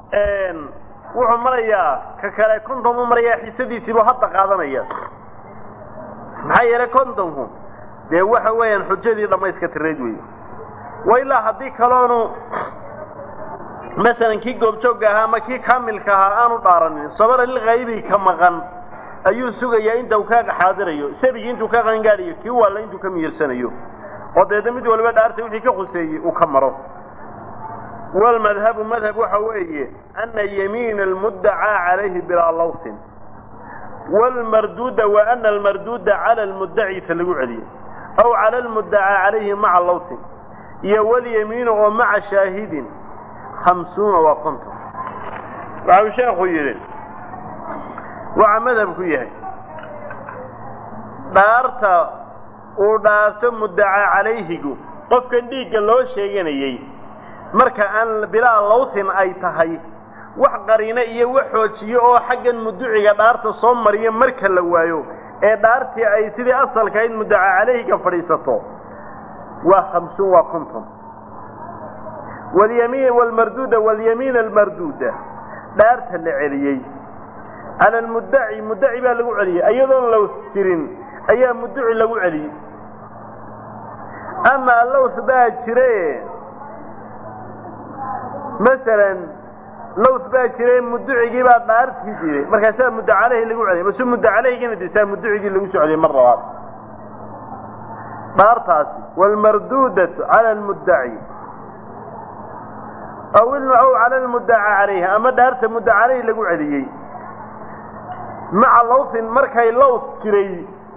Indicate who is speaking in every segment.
Speaker 1: wuxuu marayaa ka kale konton u marayaa xisadiisiibuu hadda qaadanaya maxaa yeelay kontonku dee waxa weeyaan xujadii dhammayska tirayd weeye wa ilaa haddii kaloonu masalan kii goobjoogga ahaa ama kii kaamilka ahaa aanu dhaaranin sabara lilkaybi ka maqan ayuu sugayaa inta uu ka xaadirayo sabigii intuu ka qangaadhayo kii waalla intuu ka miyirsanayo oo deedna mid waliba dhaartay wixii ka khuseeyey uu ka maro walmadhabu madhab waxa weeye ana yamiina almuddacaa calayhi bilaa lawsin wlmarduuda wa ana almarduuda cala almuddaci ta lagu celiyo aw cala almuddacaa calayhi maca lawsin iyo walyamiinu oo maca shaahidin hamsuuna waa konton waxa uu sheekhu yidhi waxa madhabku yahay dhaarta uu dhaarto muddaca calayhigu qofkan dhiigga loo sheeganayey marka aan bilaa lawthin ay tahay wax qariino iyo wax xoojiyo oo xaggan muduciga dhaarta soo mariya marka la waayo ee dhaartii ay sidii asalka ayd muddaca calayhiga fadhiisato waa hamsuun waa konton walyamiin walmarduuda walyamiin almarduuda dhaarta la celiyey cala almuddaci muddaci baa lagu celiyey iyadoon laws jirin ayaa mudduci lagu celiyey ama laws baa jire masalan laws baa jire mudducigii baa dhaartii jiray markaasaa mudda caleyhi lagu celiyay mase mudda caleyhigina disaa mudducigii lagu soo celiyay mar labaad dhaartaasi waalmarduudatu cala almuddaci aw ilmacow cala almuddaca calayhi ama dhaarta mudda caleyhi lagu celiyey maca lawsin markay laws jiray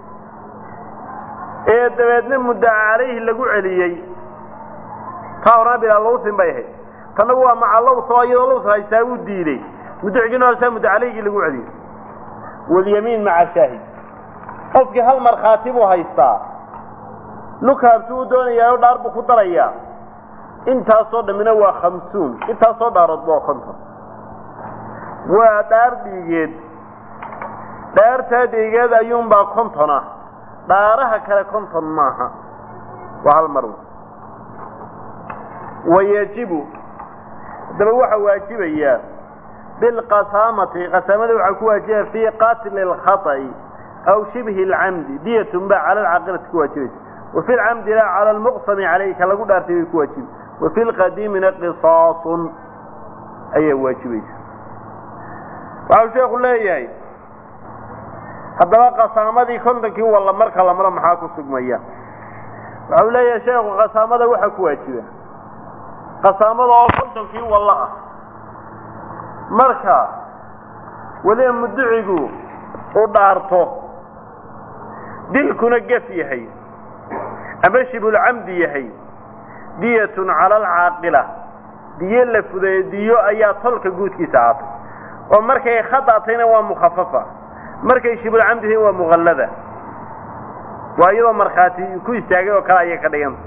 Speaker 1: ee dabeedna muddaca calayhi lagu celiyey taa horana bilaa lawsin bay ahayd tanna waa maca laws oo iyadoo laws haystaa wuu diiday mudducigina horsaa mudda calaygii lagu celiyey walyamiin maca shaahid qofkii hal markhaati buu haystaa nukaabtu uu doonayaa oo dhaar buu ku darayaa intaasoo dhammina waa khamsuun intaasoo dhaaroodba waa konton waa dhaar dhiigeed dhaartaa dhiigeed ayuunbaa konton ah dhaaraha kale konton maaha waa hal mar wayajibu haddaba waxaa waajibayaa bilqasaamati qasaamada waxaa ku waajibaya fii qatli اlkhaطأi aw shibhi اlcamdi diyatun baa cala alcaaqilati ku waajibaysa wafi lcamdi la cala almuqsami calayhi ka lagu dhaartay bay ku waajibi wafi lqadiimina qisaasun ayaa waajibaysa waxau sheeku leeyahay haddaba qasaamadii kontonkii walla marka la maro maxaa ku sugmaya waxau leeyahay sheekhu qasaamada waxaa ku waajiba qasaamada oo kontonkii wallo ah marka weliba mudducigu uu dhaarto dilkuna gef yahay ama shibulcamdi yahay diyatun cala alcaaqila diyo la fudeeyo diyo ayaa tolka guudkiisa ahaatay oo markay khadaatayna waa mukhafafa markay shibulcamdi waa muqallada waa iyadoo markhaati ku istaagay oo kale ayay ka dhiganta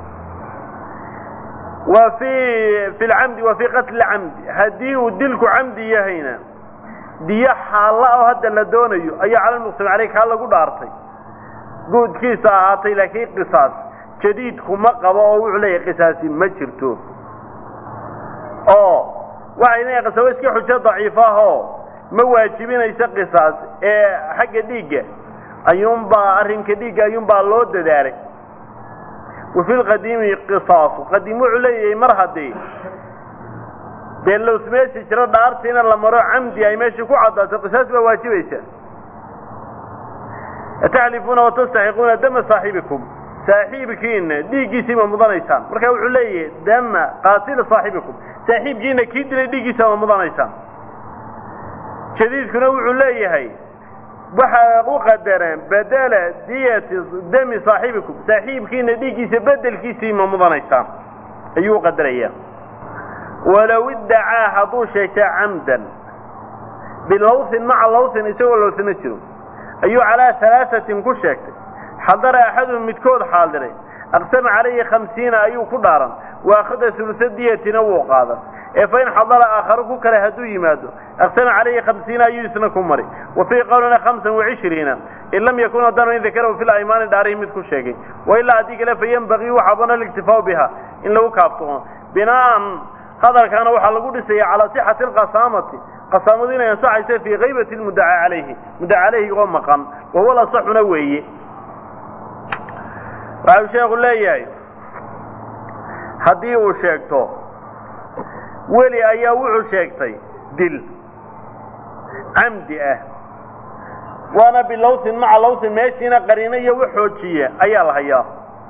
Speaker 1: wa fi fi lcamdi wa fii qatli camdi haddii uu dilku camdi yahayna diyo xaalla oo hadda la doonayo ayaa cala lmuqsam caleyh kaa lagu dhaartay guudkiisa ahaatay laakiin qisaas jadiid kuma qabo oo wuxuu leeyahay qisaasi ma jirto oo waxay leeyahay qisaawo iska xujo daciif ah oo ma waajibinaysa qisaas ee xagga dhiigga ayuunbaa arrinka dhiigga ayuunbaa loo dadaalay wafi lqadiimi qisaasu qadiim wuxuu leeyahay mar haddii dee lows meesha jiro dhaartiina la maro camdi ay meesha ku caddaato qisaas baa waajibaysa ataxlifuuna watastaxiquuna dama saaxibikum saaxiibkiina dhiiggiisii ma mudanaysaan marka wuxuu leeyahay dama qaatila saaxibikum saaxiibkiina kii dilay dhiiggiisa ma mudanaysaan jadiidkuna wuxuu leeyahay waxaa u qadareen bedela diyati dami saaxibikum saaxiibkiina dhiiggiisa bedelkiisii ma mudanaysaan ayuu qadarayaa walow iddacaa hadduu sheegtay camdan bilawthin maca lawthin isagoo lawthina jiro ayuu calaa halaaثatin ku sheegtay xadara axaduhum midkood xaadiray aqsama calayhi khamsiina ayuu ku dhaaran waakhada ulusa diyatina wuu qaadan ee fain xadara aakharu ku kale hadduu yimaado aqsama calayhi khamsiina ayuu isna ku mari wa fii qowlina hamsan wacishriina in lam yakun haddaanu in dakarahu fi laymaani dhaarihi mid ku sheegay wailaa haddii kale fayenbagii waxaa bana aliktifaau biha in lagu kaaftoomo binaan hadalkaana waxaa lagu dhisaya calaa sixati alqasaamati qasaamadu inay ansaxayso fii kaybati lmuddaca calayhi muddaca calayhi oo maqan wahuwa lasaxuna weeye waxau sheekhu leeyahay haddii uu sheegto weli ayaa wuxuu sheegtay dil camdi ah waana bilawsin maca lawsin meeshiina qariino iyo wax xoojiya ayaa la hayaa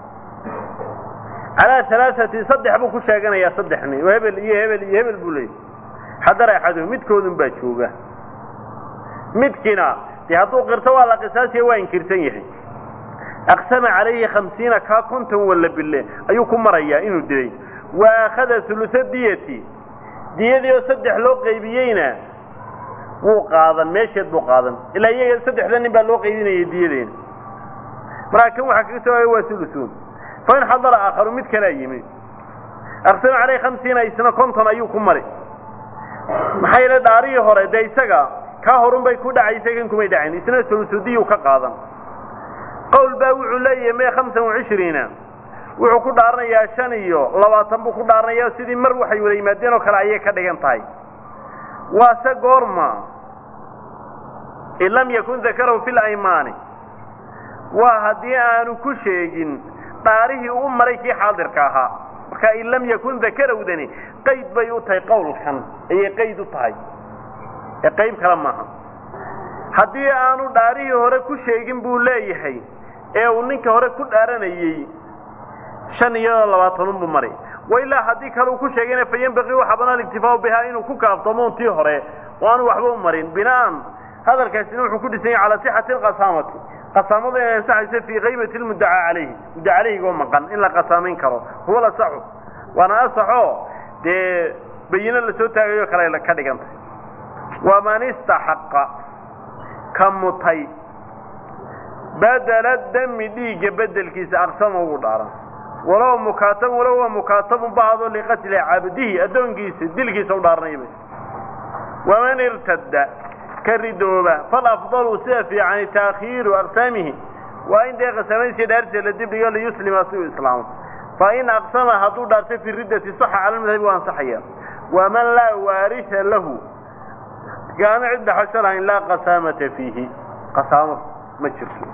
Speaker 1: calaa alaaati saddex buu ku sheeganayaa saddex nin oo hebel iyo hebel iyo hebel buu leeyay xadara axaduhu midkoodun baa jooga midkiina dee hadduu qirto waa la qisaasiya waa inkirsan yahay aqsama calayhi khamsiina kaa konton walla bille ayuu ku marayaa inuu dilay wa akhada hulusa diyati diyadii oo saddex loo qaybiyeyna wuu qaadan meesheed buu qaadan ilaa iyaga saddexda nin baa loo qaybinayay diyadeena markaa kan waxaa kaga soo waa hulusuun fa in xadara aakharu mid kalaa yimi aqsama calayhi khamsiina isna konton ayuu ku mari maxaa yeele dhaarihii hore dee isaga kaa horun bay ku dhacaysay kan kumay dhacayn isna hulusudiyuu ka qaadan qowl baa wuxuu leeyahay mee hamsan wacishriina wuxuu ku dhaaranayaa shan iyo labaatan buu ku dhaaranaya sidii mar waxay wada yimaadeen oo kale ayay ka dhigan tahay waase goorma in lam yakun dakarahu fi laymaani waa haddii aanu ku sheegin dhaarihii u maray kii xaadirka ahaa marka in lam yakun dakarowdani qayd bay u tahay qowlkan ayay qayd u tahay ee qayb kale maaha haddii aanu dhaarihii hore ku sheegin buu leeyahay ee uu ninka hore ku dhaaranayey shan iyo labaatanun buu maray wa ilaa haddii kale uu ku sheegayna fa yanbaqii waxa banaan iktifaau bihaa inuu ku kaaftamo untii hore oo aanu waxba u marin bina'an hadalkaasina wuxuu ku dhisan yahay calaa sixati alqasaamati qasaamadu inay ansaxayso fii kaybati lmuddaca calayhi muddaca calayhigoo maqan in la qasaamayn karo huwa lasaxu waana asaxo dee bayino lasoo taagayo kale ka dhigantay waman istaxaqa ka mutay badela dami dhiigga bedelkiisa aqsama ugu dhaaran walow mukaatab walow waa mukaatabun bacdo liqatli cabdihi addoonkiisa dilkiisa u dhaaranaya bay waman irtadda ka ridooba falafdalu sida fiicani taakhiiru aqsaamihi waa in dee qasamaysiya dhaartiisa la dibdhigo liyuslima si uu islaamo fa in aqsama hadduu dhaartay fi riddati saxa cala lmadhabi waa ansaxaya waman laa waarisa lahu gaana cid dhaxasho lahayn laa qasaamata fiihi qasaamo ma jirto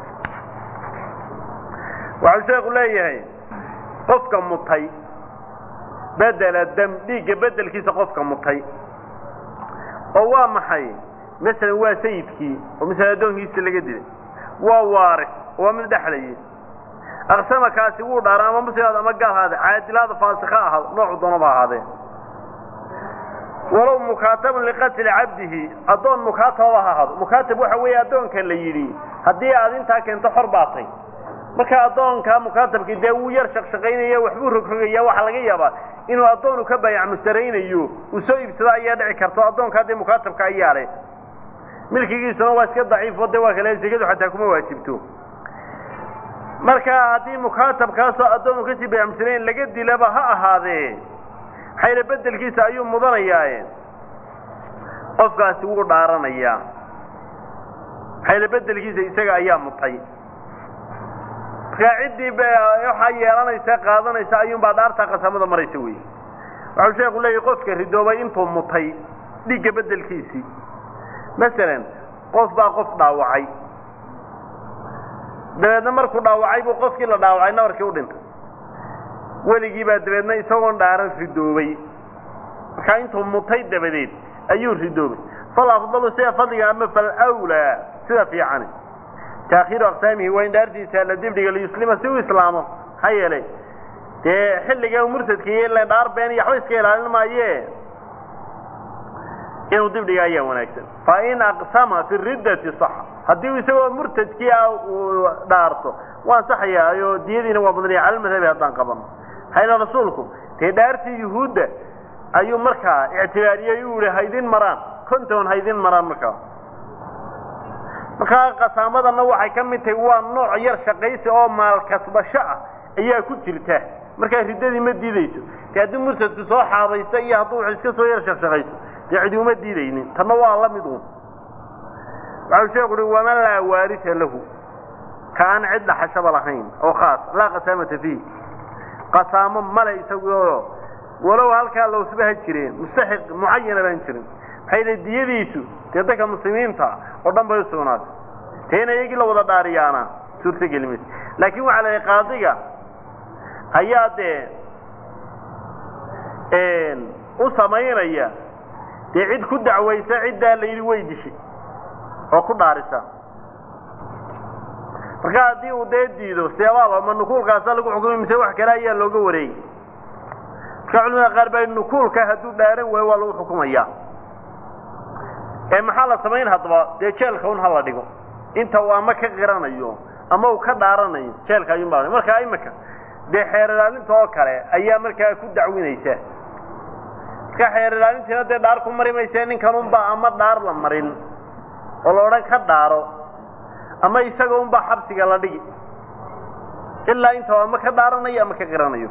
Speaker 1: waxau sheekhu leeyahay qofka mutay bedela dam dhiigga bedelkiisa qofka mutay oo waa maxay masalan waa sayidkii oo masalan addoonkiisa laga dilay waa waaris oo waa mid dhexlayay aqsama kaasi wuu dhaara ama muslimaad ama gaal ahaade caadilaada faasika ahaado noocu doonaba ahaadee walow mukaatabun liqatli cabdihi addoon mukaatababa ha ahaado mukaatab waxa weeye addoonkan la yidhi haddii aad intaa keento xor baatay marka addoonka mukaatabkii dee wuu yar shaqshaqaynaya waxbuu rogrogaya waxaa laga yaabaa inuu addoonu ka bayac mustaraynayo uu soo iibsado ayaa dhici karto addoonkaa dee mukaatabka ayaa leh milkigiisuna waa iska daciifo de waa kale zekadu xataa kuma waajibto marka haddii mukaatabkaasoo addoonu kasii bayac mustarayn laga dilaba ha ahaadee maxayna bedelkiisa ayuu mudanayaaye qofkaasi wuu dhaaranayaa maxayna bedelkiisa isaga ayaa mutay markaa ciddii waxaa yeelanaysa qaadanaysa ayuunbaa dhaartaa qasamada maraysa wey waxau sheeku leeyahy qofka ridoobay intuu mutay dhiigga bedelkiisii masalan qof baa qof dhaawacay dabeedna markuu dhaawacay buu qofkii la dhaawacay nabarkii u dhintay weligii baa dabeedna isagoon dhaaran ridoobay markaa intuu mutay dabadeed ayuu ridoobay fal afdalu sida fadliga ama fal wlaa sida fiicani taakhiiru aqsaamihi waa in dhaartiisa la dibdhiga liyuslima si uu islaamo maxaa yeelay dee xilliga murtadka iyo la dhaar been iyo waxba iska ilaalin maaye inuu dibdhiga ayaa wanaagsan fa in aqsama fi riddati sax haddii isagoo murtadkii ah uu dhaarto waa ansaxayaa oo diyadiina waa badnaya cala madhabi haddaan qabano maxaa yeele rasuulku dee dhaartii yuhuudda ayuu markaa ictibaariyey u yihi haydin maraan konton haydin maraan markaa markaa qasaamadana waxay ka mid tahay waa nooc yar shaqaysi oo maal kasbasho ah ayaa ku jirta markaa riddadii ma diidayso dee haddii murtadku soo xaabaysta iyo hadduu wax iska soo yar shaqshaqayso dee cidi uma diidaynin tanna waa la mid un waxau sheeku uhi waman laa waarisa lahu ka aan cid dhaxashaba lahayn oo khaas laa qasaamata fiih qasaamo male isagoo walow halkaa lowsba ha jireen mustaxiq mucayana baan jirin maxay le diyadiisu dee dadka muslimiinta oo dhan bay usugnaatay dee in iyagii la wada dhaariyaana suurtogeli mayso laakiin waxaa la qaadiga ayaa dee u samaynaya dee cid ku dacwaysa ciddaa la yidhi way dishay oo ku dhaarisa marka haddii uu dee diido seebaaba ma nukuulkaasa lagu xukumay mise wax kale ayaa looga wareegay marka culimada qaar baa nukuulka hadduu dhaaran waayo waa lagu xukumaya ee maxaa la samayn haddaba dee jeelka un hala dhigo inta uu ama ka qiranayo ama uu ka dhaaranayo jeelka ayuun baa marka imika dee xeer ilaalinta oo kale ayaa markaa ku dacwinaysa marka xeer ilaalintiina dee dhaar ku mari mayse ninkan unbaa ama dhaar la marin oo la odhan ka dhaaro ama isaga unbaa xabsiga la dhigi ilaa inta ama ka dhaaranayo ama ka qiranayo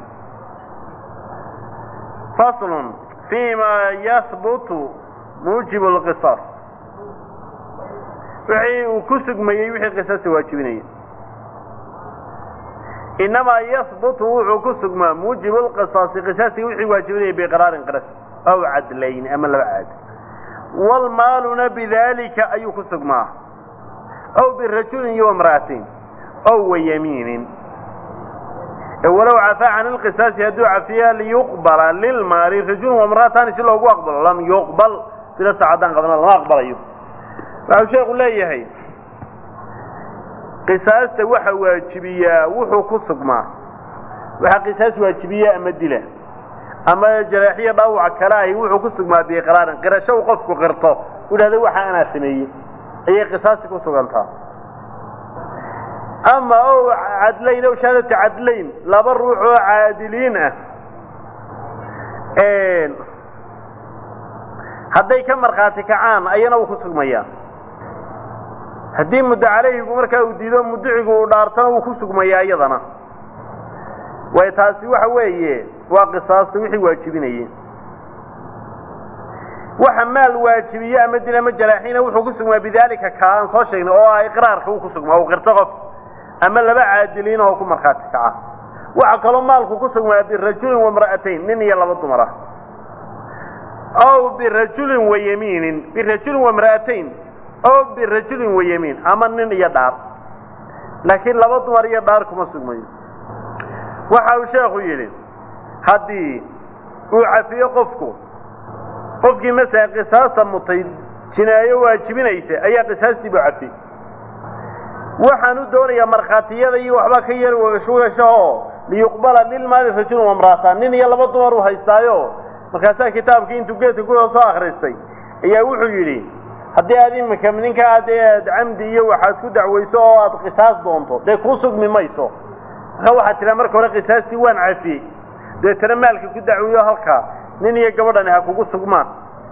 Speaker 1: faslun fi ma yahbutu muujib lqisaas wixii uu ku sugmayey wixii qisaasta waajibinaya inamaa yahbutu wuxuu ku sugmaa muujibu lqisaasi qisaasiga wixii waajibinaya biqraarin qiras aw cadlayn ama laba caad wlmaaluna bidalika ayuu ku sugmaa aw birajulin iyo imra'atin aw wayamiinin walow cafaa can ilqisaasi hadduu cafiya liyuqbala lilmaali rajulun wamra'atani si loogu aqbalo lam yuqbal sida saacadaan qabna lama aqbalayo waxau sheekhu leeyahay qisaasta waxa waajibiyaa wuxuu ku sugmaa waxaa qisaas waajibiya ama dila ama jaraaxiya dhaawaca kale ahi wuxuu ku sugmaa biiqraarin qirasho uu qofku qirto u dhahda waxa anaa sameeyey ayay qisaasti ku sugantaa ama o cadlayn ow shahaadatu cadlayn laba ruux oo caadiliin ah hadday ka markhaati kacaan ayana wuu ku sugmayaa haddii muddo caleyhigu markaa uu diido mudicigu uu dhaartana wuu ku sugmayaa iyadana way taasi waxa weeye waa qisaasta wixii waajibinayey waxa maal waajibiye ama dil ama jaraaxiina wuxuu ku sugmaa bidaalika ka aan soo sheegnay oo ah iqraarka uu ku sugmaa uu qirto qof ama laba caadiliin oo ku markhaati kaca waxa kaloo maalku ku sugmaa birajulin wamra'atayn nin iyo laba dumar ah aw birajulin wayamiinin birajulin wamra'atayn aw birajulin wayamiin ama nin iyo dhaar laakiin laba dumar iyo dhaar kuma sugmayo waxa uu sheekhu yidhi haddii uu cafiyo qofku qofkii masala qisaasta mutay jinaayo waajibinaysa ayaa qisaastii buu cafiyey waxaan u doonayaa markhaatiyada iyo waxbaa ka yar wagashwagashaoo liyuqbala lilmaali rajulun wamra'ata nin iyo laba dumar uu haystaayo markaasaa kitaabkii intuu geedka ku soo akhristay ayaa wuxuu yidhi haddii aad imika ninka aad aad camdi iyo waxaad ku dacwayso oo aad qisaas doonto dee kuu sugmi mayso marka waxaad tiraa marka hore qisaastii waan cafiyey deetana maalka ku dacwiyo halkaa nin iyo gabadhani ha kugu sugmaan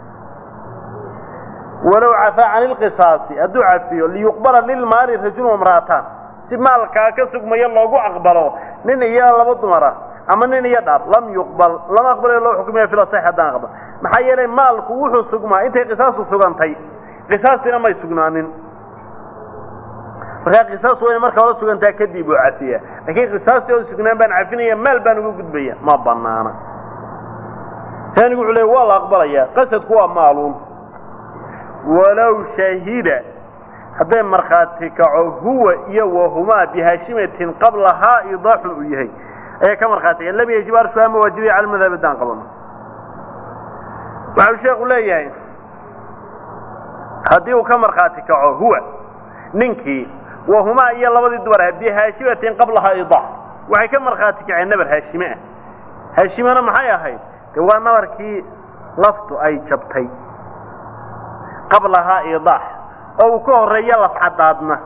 Speaker 1: walow cafaa can ilqisaasi hadduu cafiyo liyuqbala lilmaali rajulun wamra'ataan si maalkaa ka sugmayo loogu aqbalo nin iyo laba dumara ama nin iyo dhaar lam yuqbal lama aqbalayo loo xukumaya fil asax haddaan aqbal maxaa yeelay maalku wuxuu sugmaa intay qisaastu sugantay qisaastina may sugnaanin markaa qisaas wayna marka hore sugantaa kadib uu cafiya laakiin qisaastii oo sugnaan baan cafinaya maal baan uga gudbaya ma banaana taanigu wuxuu leey waa la aqbalayaa qasadku waa maaluun walow shahida hadday markhaati kaco huwa iyo wahumaa bihaashimatin qablahaa idaaxun uu yahay ayay ka markhaati lam yajib arshuha ma waajibiya cala madhab haddaan qabano waxau sheekhu leeyahay haddii uu ka markhaati kaco huwa ninkii wahumaa iyo labadii dumar ah bihaashimatin qablahaa idaax waxay ka markhaati kaceen nabar haashime ah haashimena maxay ahayd de waa nabarkii laftu ay jabtay qablahaa idaax oo uu ka horreeyo lafcadaadna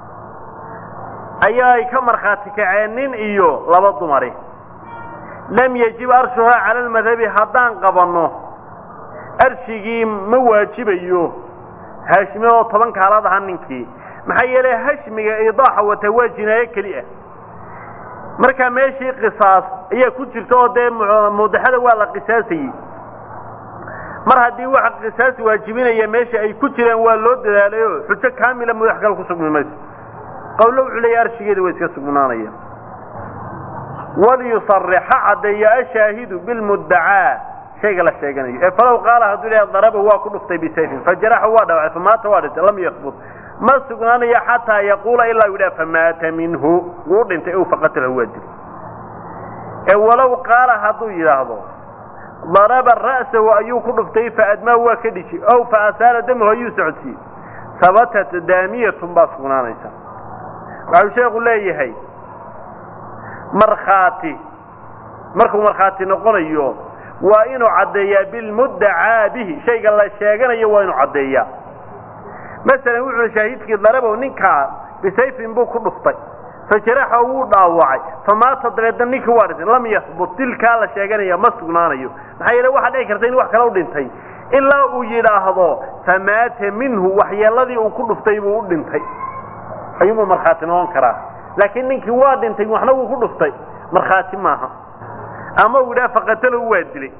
Speaker 1: ayaa ay ka markhaati kaceen nin iyo laba dumari lam yajib arshuhaa cala almadhabi haddaan qabanno arshigii ma waajibayo haashime oo toban kaalaad aha ninkii maxaa yeelay hashmiga idaaxa wata waa jinaayo keli ah markaa meeshii qisaas ayaa ku jirta oo dee mudaxada waa la qisaasayey mar haddii waxa qisaas waajibinaya meesha ay ku jiraan waa loo dadaalayo xujo kaamila mudax kale ku sugmi mayso qawlo wuxuu leeyahy arshigeeda waa iska sugnaanaya waliyusarix ha caddeeya ashaahidu bilmuddacaa shayga la sheeganayo ee falow qaala hadduu ilaha daraba waa ku dhuftay bisayfin fajaraxa waa dhawacay famaata waa dhintay lam yakbut ma sugnaanayo xataa yaquula ilaa u yidhaha famaata minhu wuu dhintay ow faqatalahu waa dil ee walow qaala hadduu yidhaahdo daraba ra'sahu ayuu ku dhuftay faadmaahu waa ka dhishi ow fa asaala damahu ayuu socodsiiyey habatat daamiyatun baa sugnaanaysa waxau sheekhu leeyahay markhaati markuu markhaati noqonayo waa inuu caddeeyaa bilmuddacaa bihi shayga la sheeganayo waa inuu caddeeyaa masalan wuxuu shaahidkii darabow ninkaa bisayfin buu ku dhuftay fajaraxa wuu dhaawacay famaata dabeedna ninkii waa dhintay lam yahbut dilkaa la sheeganaya ma sugnaanayo maxaa yeele waxaa dhici karta in wax kale u dhintay ilaa uu yidhaahdo famaata minhu waxyeeladii uu ku dhuftay buu u dhintay ayuunbuu markhaati noqon karaa laakiin ninkii waa dhintay waxna wuu ku dhuftay markhaati maaha ama uu yidhaha faqatalahu waa dilay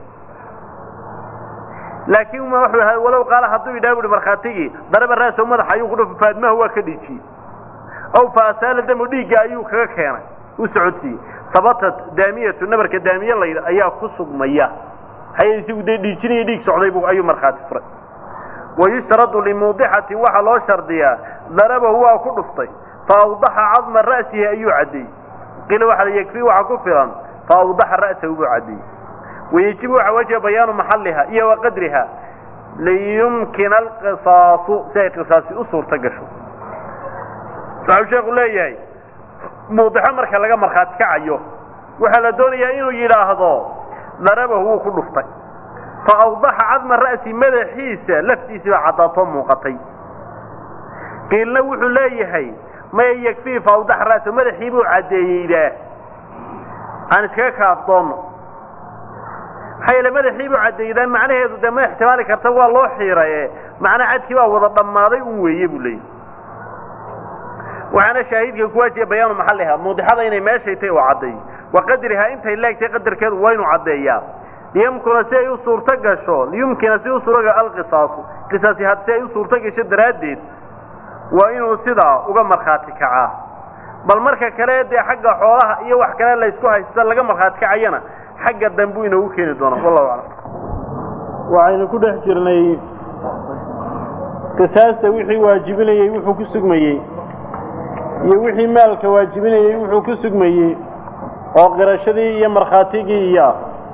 Speaker 1: laakiin wuxuu ahaa walow qaala hadduu yidhaha buhi markhaatigii daraba raasow madaxa ayuu ku dhuftay faadmahu waa ka dhiijiyey ow fa asaala damu dhiigga ayuu kaga keenay u socodsiiyey habatat daamiyatu nabarka daamiye layidha ayaa ku sugmaya hay isigu dee dhiijinaya dhiig socday bu ayuu markhaati furay wayushtaradu limuudixatin waxaa loo shardiyaa darabahu waa ku dhuftay fa awdaxa cadma ra'sihi ayuu caddeeyey qiila waxa la yakfii waxa ku filan fa awdaxa ra'sahu buu caddeeyey wayajibu waxa wajiba bayaanu maxalliha iyo wa qadriha liyumkina alqisaasu si ay qisaasi u suurto gasho waxau sheekhu leeyahay muudixo marka laga markhaati kacayo waxaa la doonayaa inuu yidhaahdo darabahu wuu ku dhuftay fa awdaxa cadma ra'si madaxiisa laftiisii baa caddaatoo muuqatay qiilna wuxuu leeyahay maya yakfii fa awdaxa ra'sa madaxii buu caddeeyeydaa aan iskaga kaafdoonno maxaa yeele madaxii buu caddeeydaa macnaheedu dee ma ixtimaali karta waa loo xiiraye macnaa cadkii baa wada dhammaaday un weeye buu leeyahy waxaana shaahidka ku waajiba bayaanu maxalliha muudixada inay meeshay tay u caddeeyo wa qadrihaa intay leegtay qadarkeedu waa inuu caddeeyaa liyumkina si ay u suurto gasho liyumkina si u suuraga alqisaasu qisaasi had si ay u suurto gasho daraaddeed waa inuu sidaa uga markhaati kacaa bal marka kale dee xagga xoolaha iyo wax kale laysku haysta laga markhaati kacayana xagga dambuu inoogu keeni doonaa wallahu aclam waxaynu ku dhex jirnay qisaasta wixii waajibinayey wuxuu ku sugmayey iyo wixii maalka waajibinayey wuxuu ku sugmayey oo qirashadii iyo markhaatigii iyo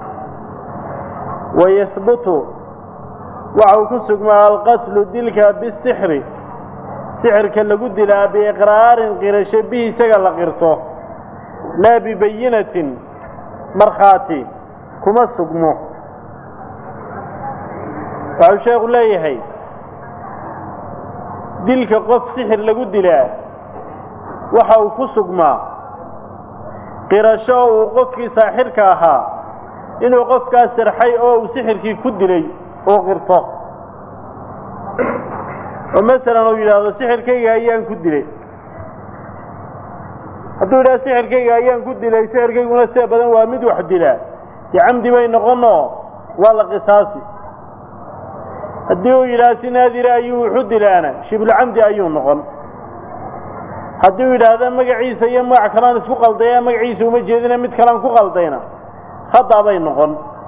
Speaker 1: wayahbutu waxa uu ku sugmaa alqatlu dilka bisixri sixirka lagu dilaa biiqraarin qirasho bihi isaga la qirto laa bibayinatin markhaati kuma sugmo waxau sheekhu leeyahay dilka qof sixir lagu dilaa waxa uu ku sugmaa qirasho uu qofkii saaxirka ahaa inuu qofkaas sirxay oo uu sixirkii ku dilay uu qirto oo masalan uu yidhaahdo sixirkayga ayaan ku dilay hadduu yidhahdo sixirkayga ayaan ku dilay sixirkayguna sida badan waa mid wax dilaa dee camdi bay noqonoo waa la qisaasi haddii uu yidhahdo si naadira ayuu wuxu dilaana shibulcamdi ayuu noqon haddii uu yidhaahdo magaciisa iyo magac kalaan isku qaldaya magaciisa uma jeedina mid kalaan ku qaldayna khata bay noqon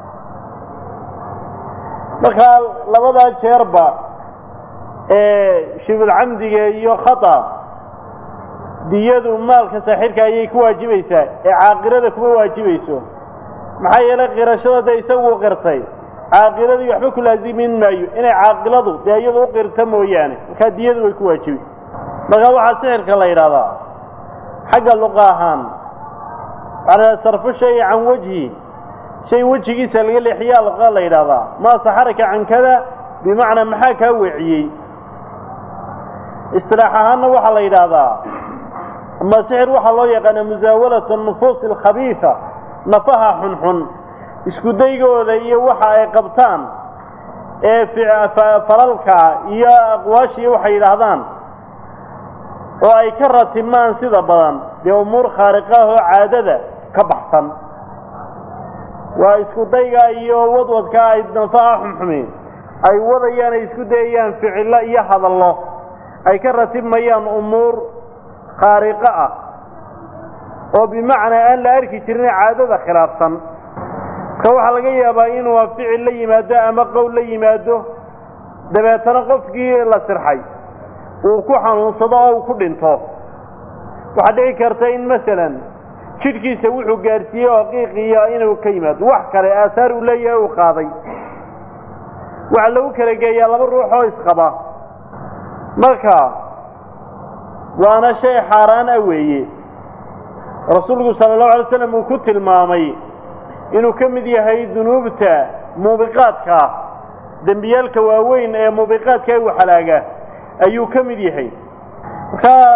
Speaker 1: markaa labadaa jeerba ee shibulcamdiga iyo khata diyadu maalka saaxirka ayay ku waajibaysaa ee caaqilada kuma waajibayso maxaa yeelay qirashada dee isagu qirtay caaqiladii waxba ku laazimin maayo inay caaqiladu dee iyadu u qirta mooyaane markaa diyadu way ku waajibi markaa waxaa sixirka la yidhahdaa xagga luqa ahaan waxaa sarfu shay can wejhi shay wejigiisa laga leexiyaa luqa la yidhahdaa maa saxaraka can kada bimacnaa maxaa kaa weeciyey istilaax ahaanna waxaa la yidhaahdaa ama sixir waxaa loo yaqaana musaawalatu nufuusi alkhabiisa nafaha xunxun isku daygooda iyo waxa ay qabtaan ee falalka iyo aqwaashiiyo waxay yidhaahdaan oo ay ka ratibmaan sida badan dee umuur khaariqah oo caadada ka baxsan waa isku dayga iyo wadwadka ay nafaha xumxumi ay wadayaan ay isku dayayaan ficillo iyo hadallo ay ka ratibmayaan umuur khaariqo ah oo bimacnaa aan la arki jirin caadada khilaafsan marka waxaa laga yaabaa inuu ficil la yimaado ama qowl la yimaado dabeetana qofkii la sirxay uu ku xanuunsado oo uu ku dhinto waxaa dhici karta in masalan jidhkiisa wuxuu gaadhsiiyey oo qiiqiya inuu ka yimaado wax kale aasaar uu leeyahay uu qaaday waxaa lagu kala geeyaa laba ruux oo isqaba marka waana shay xaaraan ah weeye rasuulku sala allahu alay slam uu ku tilmaamay inuu ka mid yahay dunuubta muubiqaadka ah dembiyaalka waaweyn ee muubiqaadka ee waxalaaga ayuu ka mid yahay markaa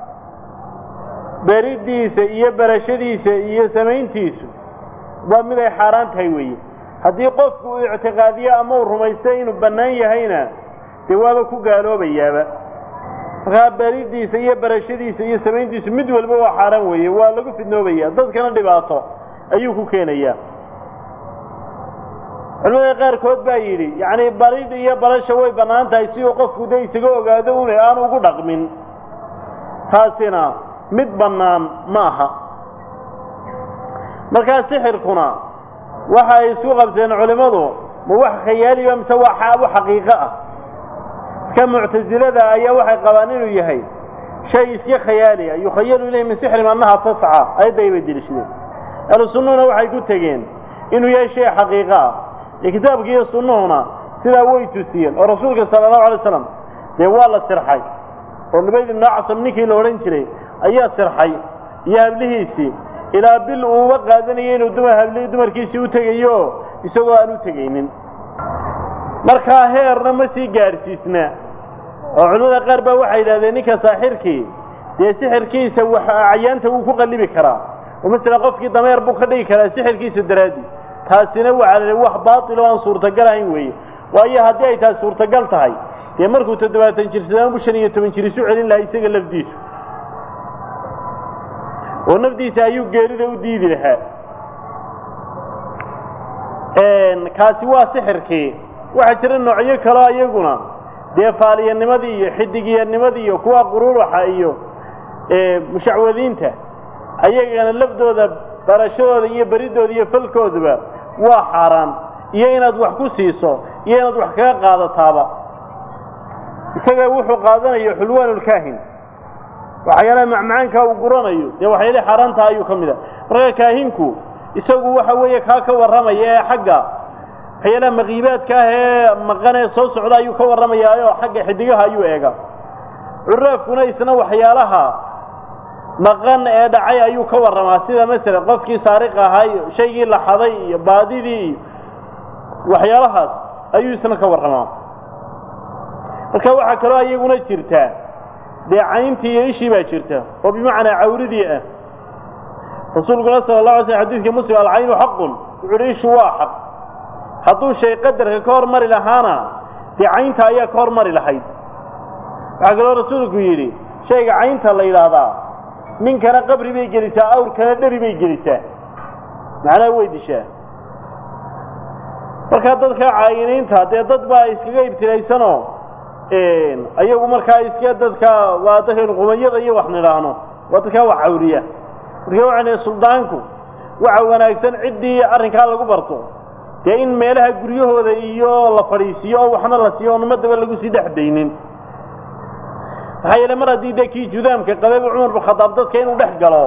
Speaker 1: beridiisa iyo berashadiisa iyo samayntiisu waa mid ay xaaraan tahay weeye haddii qofku uu ictiqaadiyo ama uu rumaystay inuu bannaan yahayna dee waaba ku gaaloobayaaba markaa beridiisa iyo berashadiisa iyo samayntiisu mid walba waa xaaraan weeye waa lagu fidnoobaya dadkana dhibaato ayuu ku keenayaa culimada qaarkood baa yidhi yacni barid iyo barasha way bannaan tahay si uu qofku de isaga ogaado une aan ugu dhaqmin taasina mid bannaan ma aha markaa sixirkuna waxa ay isku qabteen culimmadu ma wax khayaaliba mise waa wax xaqiiqo ah marka muctasilada ayaa waxay qabaan inuu yahay shay iska khayaaliya yukhayalu ilayhi min sixrim annaha tasca ayadday bay dilishadeen ahlu sunnahuna waxay ku tegeen inuu yahay shay xaqiiqo ah ee kitaabki iyo sunnuhuna sidaa way tusiyeen oo rasuulka sala allahu alay slam dee waa la sirxay oo lubayd ibnu acsam ninkii la odhan jiray ayaa sirxay iyo hablihiisii ilaa bil uuba qaadanayay inuu dumar habli dumarkiisii u tegayo isagoo aan u tegaynin markaa heerna ma sii gaadhsiisna oo culimada qaar baa waxay yidhahdeen ninka saaxirkii dee sixirkiisa wax acyaanta wuu ku qallibi karaa oo masalan qofkii dameer buu ka dhigi karaa sixirkiisa daraadii taasina waxaa la wax baatil oo aan suurtagal ahayn weeye waayo haddii ay tahay suurtagal tahay dee markuu toddobaatan jir sadaanbu shan iyo toban jir isu celin lahaa isaga lafdiisu oo nafdiisa ayuu geerida u diidi lahaa kaasi waa sixirkii waxaa jira noocyo kaloo iyaguna dee faaliyanimadii iyo xidigiyanimadii iyo kuwa quruuraxa iyo mushacwadiinta ayagana lafdooda barashadooda iyo beridooda iyo falkooduba waa xaaraan iyo inaad wax ku siiso iyo inaad wax kaga qaadataaba isaga wuxuu qaadanayo xulwaanulkaahin waxyaalaha macmacaanka uu guranayo dee waxyaalahi xaaraantaha ayuu ka mid a marka kaahinku isagu waxa weeye kaa ka warramaya ee xagga waxyaalaha makiibaadka ah ee maqan ee soo socda ayuu ka warramayaa xagga xidigaha ayuu eega curaafkuna isna waxyaalaha maqan ee dhacay ayuu ka warramaa sida masalan qofkii saariq ahay shaygii la xaday iyo baadidii iyo waxyaalahaas ayuu isna ka warramaa marka waxaa kaloo iyaguna jirtaa dee cayntii iyo ishii baa jirta oo bimacnaa cawridii ah rasuulkuna sala la alay slam xadiidka muslim alcaynu xaqun wuxu uhi ishu waa xaq hadduu shay qadarka ka hormari lahaana dee caynta ayaa ka hormari lahayd waxaa kaloo rasuulku yidhi shayga caynta la yidhaahdaa ninkana qabri bay gelisaa awrkana dheri bay gelisaa macnaha way dishaa markaa dadka caayiniinta dee dad baa iskaga ibtilaysanoo ayagu markaa iska dadka waa dadkan qumayada iyo wax nidhaahno waa dadkaa wax cawriya marka waxaan suldaanku waxa wanaagsan ciddii arrinkaa lagu barto dee in meelaha guryahooda iyo la fadhiisiiyo oo waxna la siiyo oon ummadaba lagu sii dhexdaynin maxaa yeele mar haddii dee kii judaamka qababa cumar bin khadaab dadka inuu dhex galo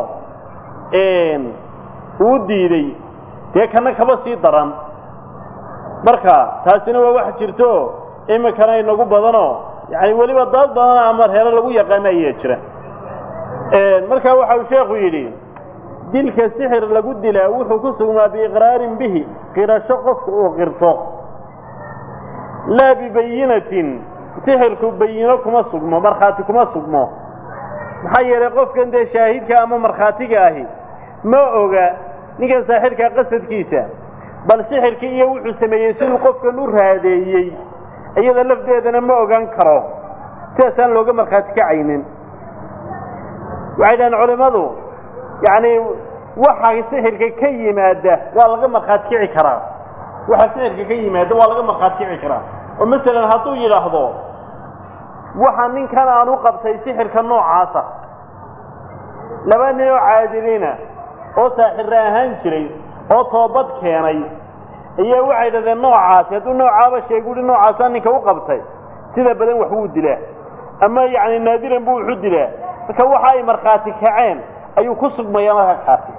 Speaker 1: uu diiday dee kana kaba sii daran marka taasina waa wax jirto iminkana inagu badanoo yani weliba dad badan ama reero lagu yaqaano ayaa jira marka waxa uu sheekhu yidhi dilka sixir lagu dilaa wuxuu ku sugnaa biiqraarin bihi qirasho qofka uu qirto laa bibayinatin sixirku bayino kuma sugmo markhaati kuma sugmo maxaa yeelay qofkan dee shaahidka ama markhaatiga ahi ma oga ninkan saaxirka qasadkiisa bal sixirkii iyo wuxuu sameeyey siduu qofkan u raadeeyey iyada lafdeedana ma ogaan karo sidaasaan looga markhaati kacaynin waxay dhahaan culimmadu yacni waxa sixirka ka yimaada waa laga markhaati kici karaa waxa sixirka ka yimaada waa laga markhaati kici karaa oo masalan hadduu yidhaahdo waxa ninkan aan u qabtay sixirka noocaasa laba nin oo caadiliina oo saaxirra ahaan jiray oo toobad keenay ayaa waxay dhahdeen noocaasi hadduu noocaaba sheegu uhi noocaasaa ninka u qabtay sida badan wax wuu dilaa ama yacni naadiran buu wuxu dilaa marka waxa ay markhaati kaceen ayuu ku sugmayaa marka kaasi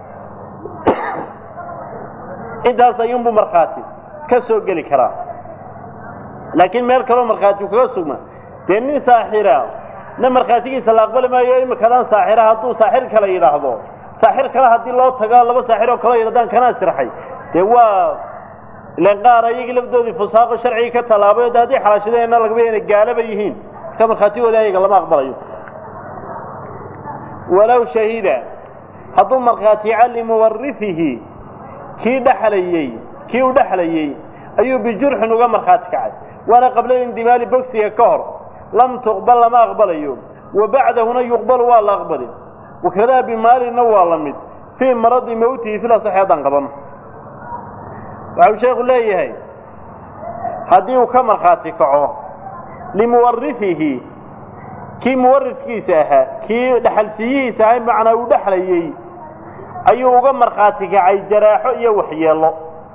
Speaker 1: intaas ayuunbuu markhaati ka soo geli karaa laakiin meel kaloo markhaati u kaga sugma dee nin saaxira na markhaatigiisa la aqbali maayo imikadan saaxira hadduu saaxir kale yidhaahdo saaxir kale haddii loo tago laba saaxir oo kale yidhahdaan kanaa sirxay dee waa ilan qaar ayagii lafdoodii fusaaqo sharcigii ka tallaabay o de haddii xalaashadeenna lagaba inay gaalaba yihiin marka markhaatigooda ayaga lama aqbalayo walow shahida hadduu markhaatiica limuwarifihi kii dhexlayey kii u dhexlayey ayuu bijurxin uga markhaati kacay waana qabla indimaali bogsiga ka hor lam tuqbal lama aqbalayo wa bacdahuna yuqbalu waa la aqbali wakadaa bimaalina waa la mid fii maradi mawtihi fil asaxi haddaan qabano waxau sheekhu leeyahay haddii uu ka markhaati kaco limuwarifihi kii muwarifkiisa ahaa kii dhexalsiiyihiisa ahaa macnaa uu dhexlayey ayuu uga markhaati kacay jaraaxo iyo waxyeello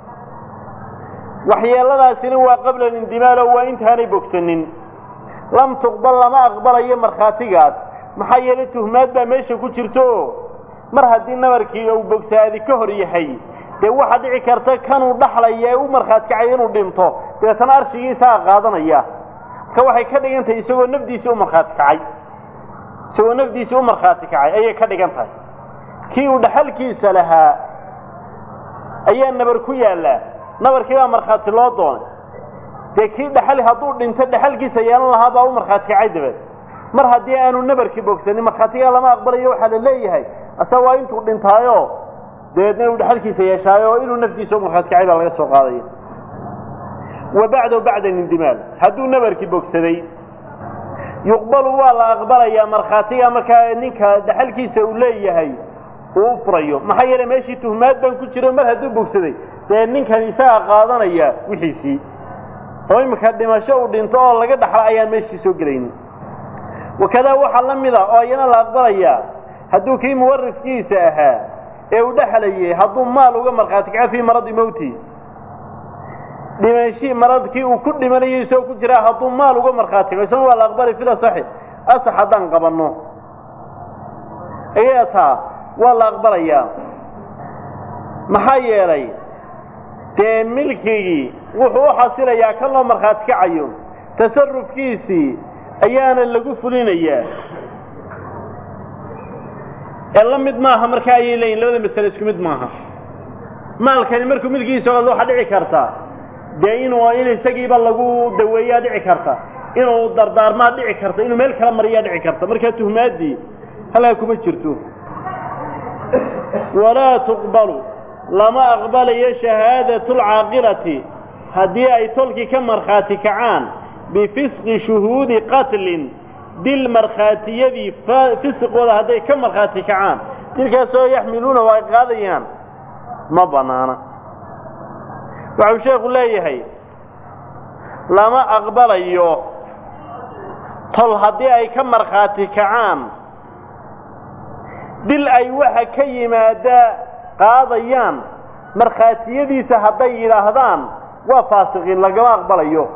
Speaker 1: waxyeelladaasina waa qabla lindimaalo waa intaanay bogsanin lam tuqbal lama aqbalayo markhaatigaas maxaa yeelay tuhmaad baa meesha ku jirto mar haddii nabarkii uu bogsaadi ka hor yahay dee waxaa dhici karta kanuu dhaxlaya ee u markhaati kacay inuu dhinto dabeetana arshigiisaa qaadanaya marka waxay ka dhigan tahay isagoo nafdiisii u markhaati kacay isagoo nafdiisii u markhaati kacay ayay ka dhigan tahay kii uu dhaxalkiisa lahaa ayaa nabar ku yaallaa nabarkii baa markhaati loo doonay dee kii dhaxal hadduu dhinto dhaxalkiisa yeelan lahaa baa u markhaati kacay dabeed mar haddii aanu nabarkii bogsanin markhaatigaa lama aqbalayo waxaa la leeyahay asa waa intuu dhintaayo dabeedna inuu dhaxalkiisa yeeshaayo oo inuu naftiisa u markhaati kacay baa laga soo qaadaya wa bacdahu bacda lindimaal hadduu nabarkii bogsaday yuqbalu waa la aqbalayaa markhaatiga markaa ninka dhaxalkiisa uu leeyahay uu u furayo maxaa yeele meeshii tuhmaad baan ku jiro mar hadduu bogsaday dee ninkan isagaa qaadanaya wixiisii oo iminka dhimasho uu dhinto oo laga dhaxla ayaan meeshii soo gelaynin wakadaa waxaa la mid a oo iyana la aqbalayaa hadduu kii muwarifkiisa ahaa ee uu dhexlayay hadduu maal uga markhaati kaco fii maradi mawti dhimanshii maradkii uu ku dhimanayo isagoo ku jiraa hadduu maal uga markhaati kaco isaguna waa la aqbalay fil asaxi asax haddaan qabanno ayaa taa waa la aqbalayaa maxaa yeelay dee milkigii wuxuu u xasilayaa kan loo markhaati kacayo tasarufkiisii ayaana lagu fulinayaa ee la mid maaha marka ayay leeyihin labada masale isku mid maaha maalkani markuu milkigiisa ogaado waxaa dhici karta dee inuu in isagiiba lagu daweeyaa dhici karta inuu dardaarmaa dhici karta inuu meel kala mariyaa dhici karta markaa tuhmaaddii halkaa kuma jirto walaa tuqbalu lama aqbalayo shahaadatu lcaaqilati haddii ay tolkii ka markhaati kacaan bifisqi shuhuudi qatlin dil markhaatiyadii fisqooda hadday ka markhaati kacaan dilkaasoo yaxmiluuna oo ay qaadayaan ma bannaana waxau sheekhu leeyahay lama aqbalayo tol haddii ay ka markhaati kacaan dil ay waxa ka yimaada qaadayaan markhaatiyadiisa hadday yidhaahdaan waa faasiqiin lagama aqbalayo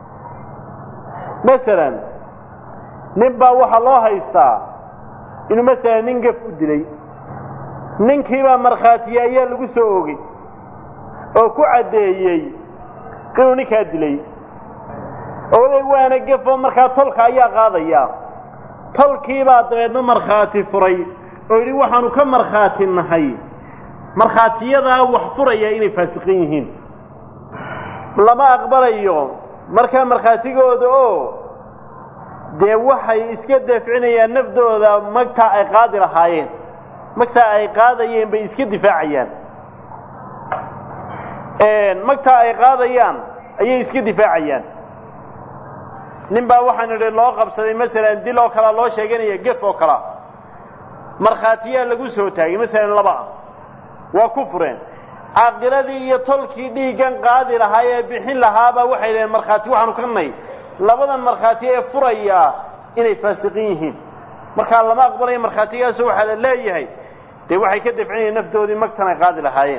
Speaker 1: masalan nin baa waxaa loo haystaa inuu masalan nin gaf u dilay ninkiibaa markhaatiye ayaa lagu soo ogey oo ku caddeeyey inuu ninkaa dilay oday waana gefo markaa tolka ayaa qaadaya tolkiibaa dabeedna markhaati furay oo yidhi waxaanu ka markhaati nahay markhaatiyadaa wax furaya inay faasiqin yihiin lama aqbalayo markaa markhaatigooda oo dee waxay iska dafcinayaan nafdooda magtaa ay qaadi lahaayeen magtaa ay qaadayeen bay iska difaacayaan magtaa ay qaadayaan ayay iska difaacayaan nin baa waxaan idhi loo qabsaday masalan dil oo kalea loo sheeganaya gef oo kalea markhaatiyaa lagu soo taagay masalan laba ah waa ku fureen caaqiladii iyo tolkii dhiiggan qaadi lahaa ee bixin lahaabaa waxay dhaheen markhaati waxaanu ka nay labadan markhaati ee furayaa inay faasiqin yihiin markaa lama aqbalayo markhaatigaaso waxaa la leeyahay dee waxay ka dafcinayeen naftoodii magtan ay qaadi lahaayeen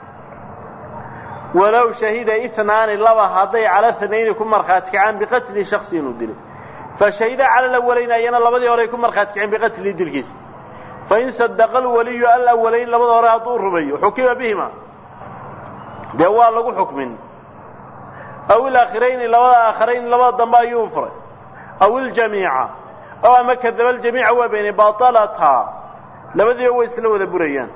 Speaker 1: walow shahida inaani laba hadday cala hanayni ku markhaati kacaan biqatli shaksi inuu dilay fa shahida cala alawalayn ayana labadii hore ay ku markhaati kaceen biqatlihi dilkiisa fain sadaqa alwaliyu alawalayn labada hore hadduu rumeeyo xukima bihima dee waa lagu xukmin aw ilaakhirayni labada aakharayn labada dambe ayuu furay aw iljamiica oo ama kadaba aljamiica waa beenay baalataa labadiiba way isla wada burayaan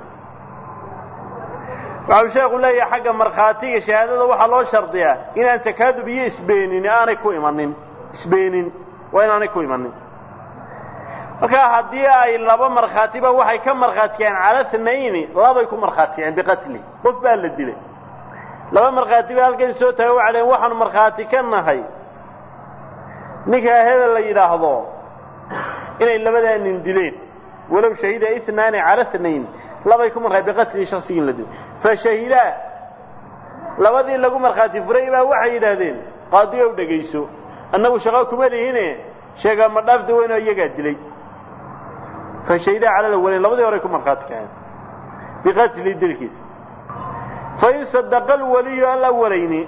Speaker 1: waxau sheekhu leeyahay xagga markhaatiga shahaadada waxaa loo shardiyaa inaan takaadub iyo isbeenin aanay ku imanin isbeenin waa inaanay ku imanin markaa haddii ay laba markhaatiba waxay ka markhaatikeen cala thnayni labay ku markhaatikeen biqatli qof baa la dilay laba markhaatiba halkan soo taga waxay dhaheen waxaanu markhaati ka nahay ninkaa hebel la yidhaahdo inay labadaa nin dileen walow shahida inaani cala tnayn labay ku markhaati biqatli shaksigii in la dilay fa shahidaa labadii lagu markhaati furay baa waxay yidhaahdeen qaadi ow dhegayso annagu shaqo kuma lihine sheegaa ma dhaafda weynoo iyagaa dilay fa shahidaa cala lawalayn labadii horey ku markhaati kaceen biqatli dilkiisa fain sadaqa alwaliyu alawalayni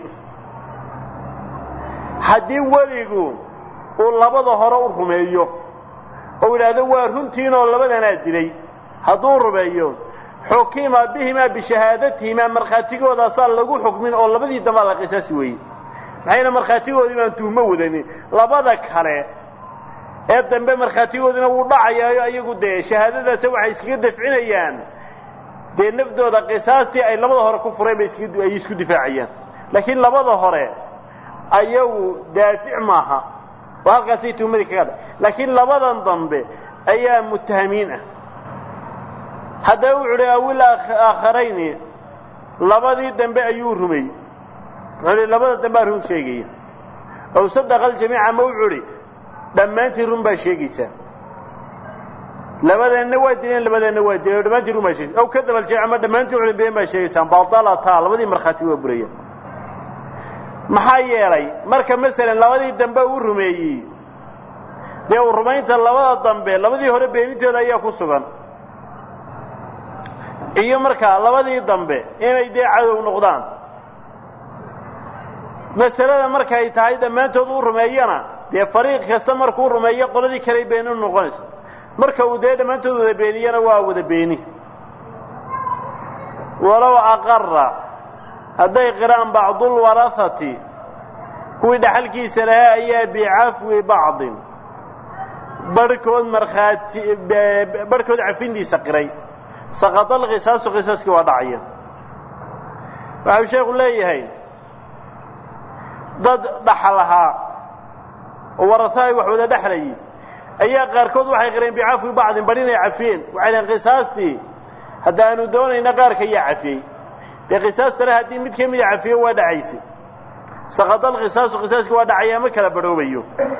Speaker 1: haddii weligu uu labada hore u rumeeyo ou yidhaahdo waa runtiinoo labadanaa dilay hadduu rumeeyo xukima bihimaa bishahaadatihimaa markhaatigoodasaa lagu xukmin oo labadii dambaa la qisaasi weeye maxayna markhaatigoodii baan tuhmo wadanin labada kale ee dambe markhaatigoodiina wuu dhacayaayo ayagu dee shahaadadaasa waxay iskaga dafcinayaan dee nafdooda qisaastii ay labada hore ku fureen bay ay isku difaacayaan laakiin labada hore ayagu daafic maaha oo halkaasay tuhmadii kaga dha laakiin labadan dambe ayaa mutahamiin ah haddaba wuxu uhi awil aakharayni labadii dambe ayuu rumey wuxuu hi labada dambea run sheegaya ow sadaqa aljamiica ma wuxuu hi dhammaantii run baa sheegaysaa labadeenna waa dileen labadeenna waa dileen o dhammaantii run baa sheegaysa aw kadaba aljamiica ma dhammaantii wuxu been baa sheegaysaan baalataa labadii markhaati waa burayaan maxaa yeelay marka masalan labadii dambe uu rumeeyey dee uu rumaynta labada dambe labadii hore beenintooda ayaa ku sugan iyo markaa labadii dambe inay dee cadow noqdaan masalada markay tahay dhammaantood uu rumeeyana dee fariiq kasta markuu rumeeyo qoladii kaley beeni u noqonaysa marka uu dee dhammaantood wada beeniyana waa wada beeni walow aqara hadday qiraan bacdulwarahati kuwii dhaxalkiisa lahaa ayaa bicafwi bacdin barhkood markhaati barhkood cafintiisa qiray saqata alqisaasu qisaaskii waa dhacaya waxau sheekhu leeyahay dad dhaxal ahaa oo waraha ay wax wada dhexlayay ayaa qaarkood waxay qireen bicafwi bacdin bar inay cafiyeen waxay dhaheen qisaastii haddaanu doonayna qaarka ayaa cafiyey dee qisaastana haddii mid ka mida cafiyo waa dhacaysay saqata alqisaasu qisaaskii waa dhacaya ma kala badhoobayo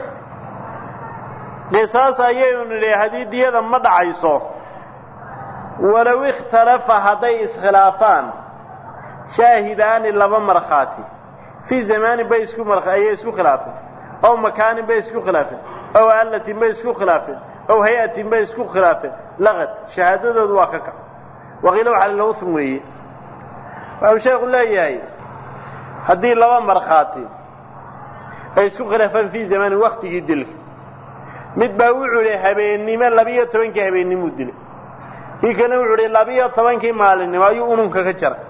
Speaker 1: qisaas ayaynu nidhi haddii diyada ma dhacayso walow ikhtalafa hadday iskhilaafaan shaahidaani laba markhaati fii zamaanin bay isku ayay isku khilaafeen ow makaanin bay isku khilaafeen ow allatin bay isku khilaafeen ow hay-atin bay isku khilaafeen laqad shahaadadoodu waa ka kac waqiila waxaa lilawthm weeye waxau sheekhu leeyahay haddii laba markhaati ay isku khilaafaan fii zamaanin waktigii dilka mid baa wuxuu idhi habeennimo labiyo tobankii habeennimuu dilay kii kalena wuxuu idhi labiyo tobankii maalinimo ayuu ununka ka jaray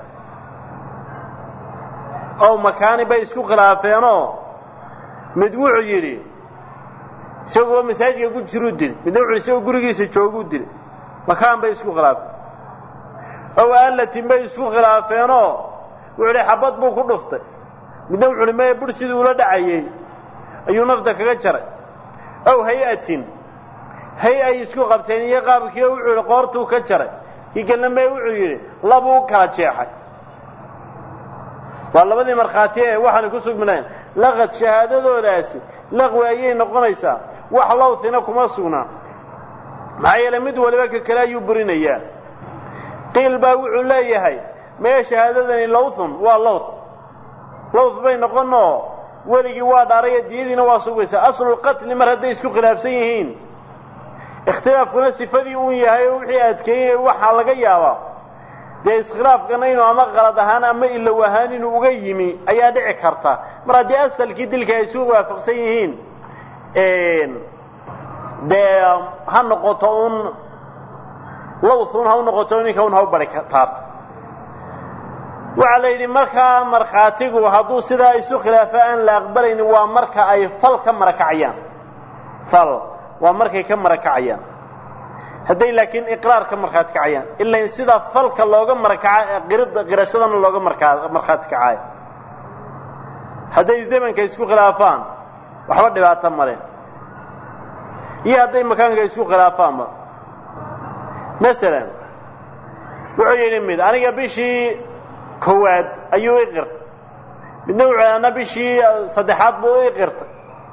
Speaker 1: ow makaani bay isku khilaafeenoo mid wuxuu yidhi isagoo masaajidka ku jiruu dilay midna wuxu isagoo gurigiisa jooguu dilay makaan bay isku khilaafeen ow allatin bay isku khilaafeenoo wuxuu idhi xabad buu ku dhuftay midna wuxu uhi maya bur sidii ula dhacayey ayuu nafta kaga jaray ow hay-atin hay ay isku qabteen iyo qaabkiio wuxuu yidhi qoortuu ka jaray kii kalna mee wuxuu yidhi labuu u kala jeexay waa labadii markhaati ee waxaanay ku sugminayn laqad shahaadadoodaasi laqwi ayay noqonaysaa wax lawthina kuma sugnaa maxaa yeelay mid waliba ka kale ayuu burinayaa qiil baa wuxuu leeyahay mee shahaadadani lawthun waa lawth lawth bay noqonoo weligii waa dhaaraya diyadiina waa sugaysaa aslulqatli mar hadday isku khilaafsan yihiin ikhtilaafkuna sifadii uun yahay oo wixii adkeeyey waxaa laga yaabaa dee iskhilaafkana inuu ama qalad ahaan ama ilow ahaan inuu uga yimi ayaa dhici karta mar haddii asalkii dilka ay isu waafaqsan yihiin dee ha noqoto un lawthun ha u noqoto ninka un ha u bari taarto waxaa la yidhi markaa markhaatigu hadduu sidaa isu khilaafo aan la aqbalaynin waa marka ay fal ka marakacayaan fal waa markay ka marakacayaan hadday laakiin iqraar ka markhaati kacayaan ilain sida falka looga marakaca qirida qirashadana looga markaa markhaati kacayo hadday zamanka isku khilaafaan waxba dhibaato male iyo hadday makaanka isku khilaafaanba masalan wuxuu yidhi mid aniga bishii koowaad ayuu i qirtay midna wuxuu ana bishii saddexaad buu i qirtay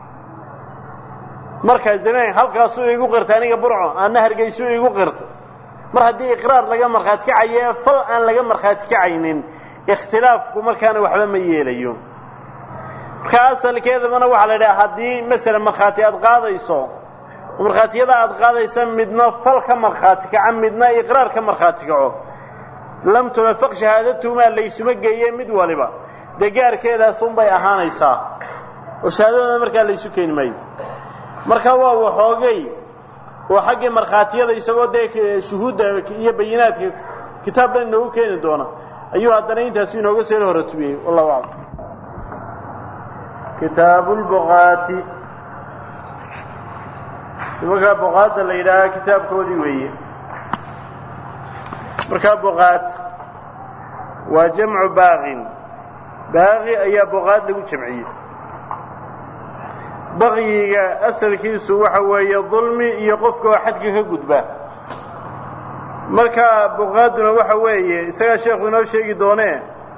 Speaker 1: markaa zamaan halkaasuu igu qirtay aniga burco ana hargeysuu igu qirtay mar haddii iqraar laga markhaati kacaye fal aan laga markhaati kacaynin ikhtilaafku markaana waxba ma yeelayo markaa asalkeedabana waxaa la idhaha haddii masalan markhaati aad qaadayso markhaatiyada aad qaadaysa midna fal ka markhaati kaca midna iqraar ka markhaati kaco lam tunafaq shahaadatuhumaa laysuma geeye mid waliba dee gaarkeedaasunbay ahaanaysaa oo shahaadadooda markaa laysu keeni maayo marka waa waxoogay oo xaggii markhaatiyada isagoo dee shuhuudda iyo bayinaadka kitaab dhan inoogu keeni doona ayuu haddana intaasu inooga soo horatubiyey wallahu aclam kitaabu lbuqaati nimankaa buqaadda la yidhaahaa kitaabkoodii weeye markaa buqaad waa jamcu baaqin baaqi ayaa buqaad lagu jamciyey bakyiga asalkiisu waxa weeye dulmi iyo qofka oo xadka ka gudba marka buqaaduna waxa weeye isagaa sheekhu inoo sheegi doonee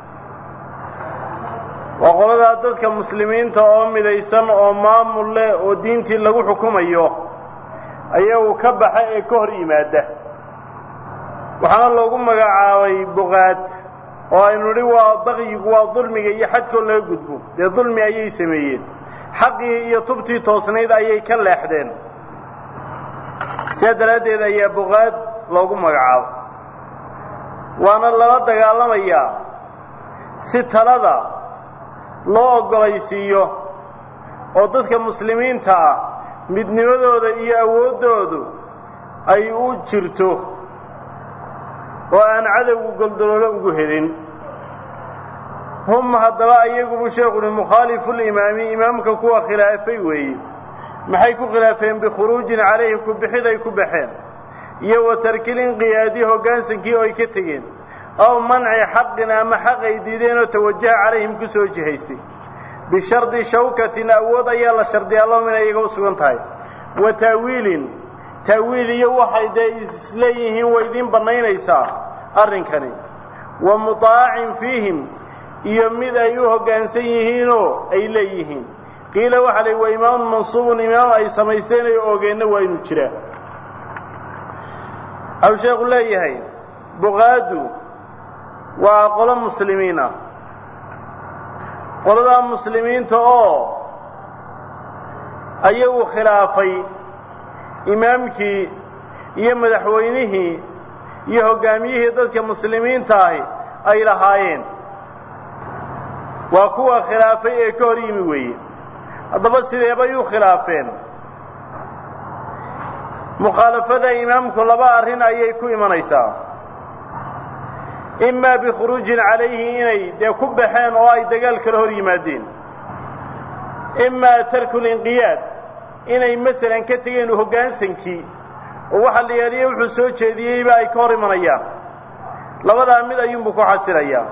Speaker 1: waa qoladaa dadka muslimiinta oo midaysan oo maamul leh oo diintii lagu xukumayo ayagu ka baxa ee ka hor yimaada waxaana loogu magacaabay buqaad oo aynu nidhi waa bakyigu waa dulmiga iyo xadkoo laga gudbo dee dulmi ayay sameeyeen xaqii iyo tubtii toosnayd ayay ka leexdeen sidaa daraaddeed ayaa buqaad loogu magacaabo waana lala dagaalamayaa si talada loo oggolaysiiyo oo dadka muslimiinta ah midnimadooda iyo awooddoodu ay u jirto oo aan cadowgu goldoloolo ugu helin hum haddaba ayagubu sheekhu uhi mukhaalifulimaami imaamka kuwa khilaafay weeye maxay ku khilaafeen bikhuruujin calayhi ku bixid ay ku baxeen iyo wa tarkilinqiyaadi hoggaansankii oo ay ka tegeen aw manci xaqin ama xaq ay diideen oo tawajaha calayhim ku soo jihaystay bishardi shawkatin awood ayaa la shardiyaa lahum inay iyaga u sugan tahay wa taawiilin taawiil iyo waxay dee isleeyihiin way idiin bannaynaysaa arrinkani wa mutaacin fiihim iyo mid ay u hoggaansan yihiinoo ay leeyihiin qiila waxaa la wa imaamun mansuubun imaam ay samaysteen ay ogeenna waa inuu jiraa waxau sheekhu leeyahay buqaadu waa qolo muslimiin ah qoladaa muslimiinta oo ayagu khilaafay imaamkii iyo madaxweynihii iyo hoggaamiyihii dadka muslimiinta ahi ay lahaayeen waa kuwa khilaafay ee ka hor yimi weeye haddaba sideebay u khilaafeen mukhaalafada imaamku laba arrin ayay ku imanaysaa imaa bikhuruujin calayhi inay dee ku baxeen oo ay dagaal kala hor yimaadeen imaa tarku linqiyaad inay masalan ka tegeen hoggaansankii oo waxa la yeeliye wuxuu soo jeediyeyba ay ka hor imanayaan labadaa mid ayuunbuu ku xasilayaa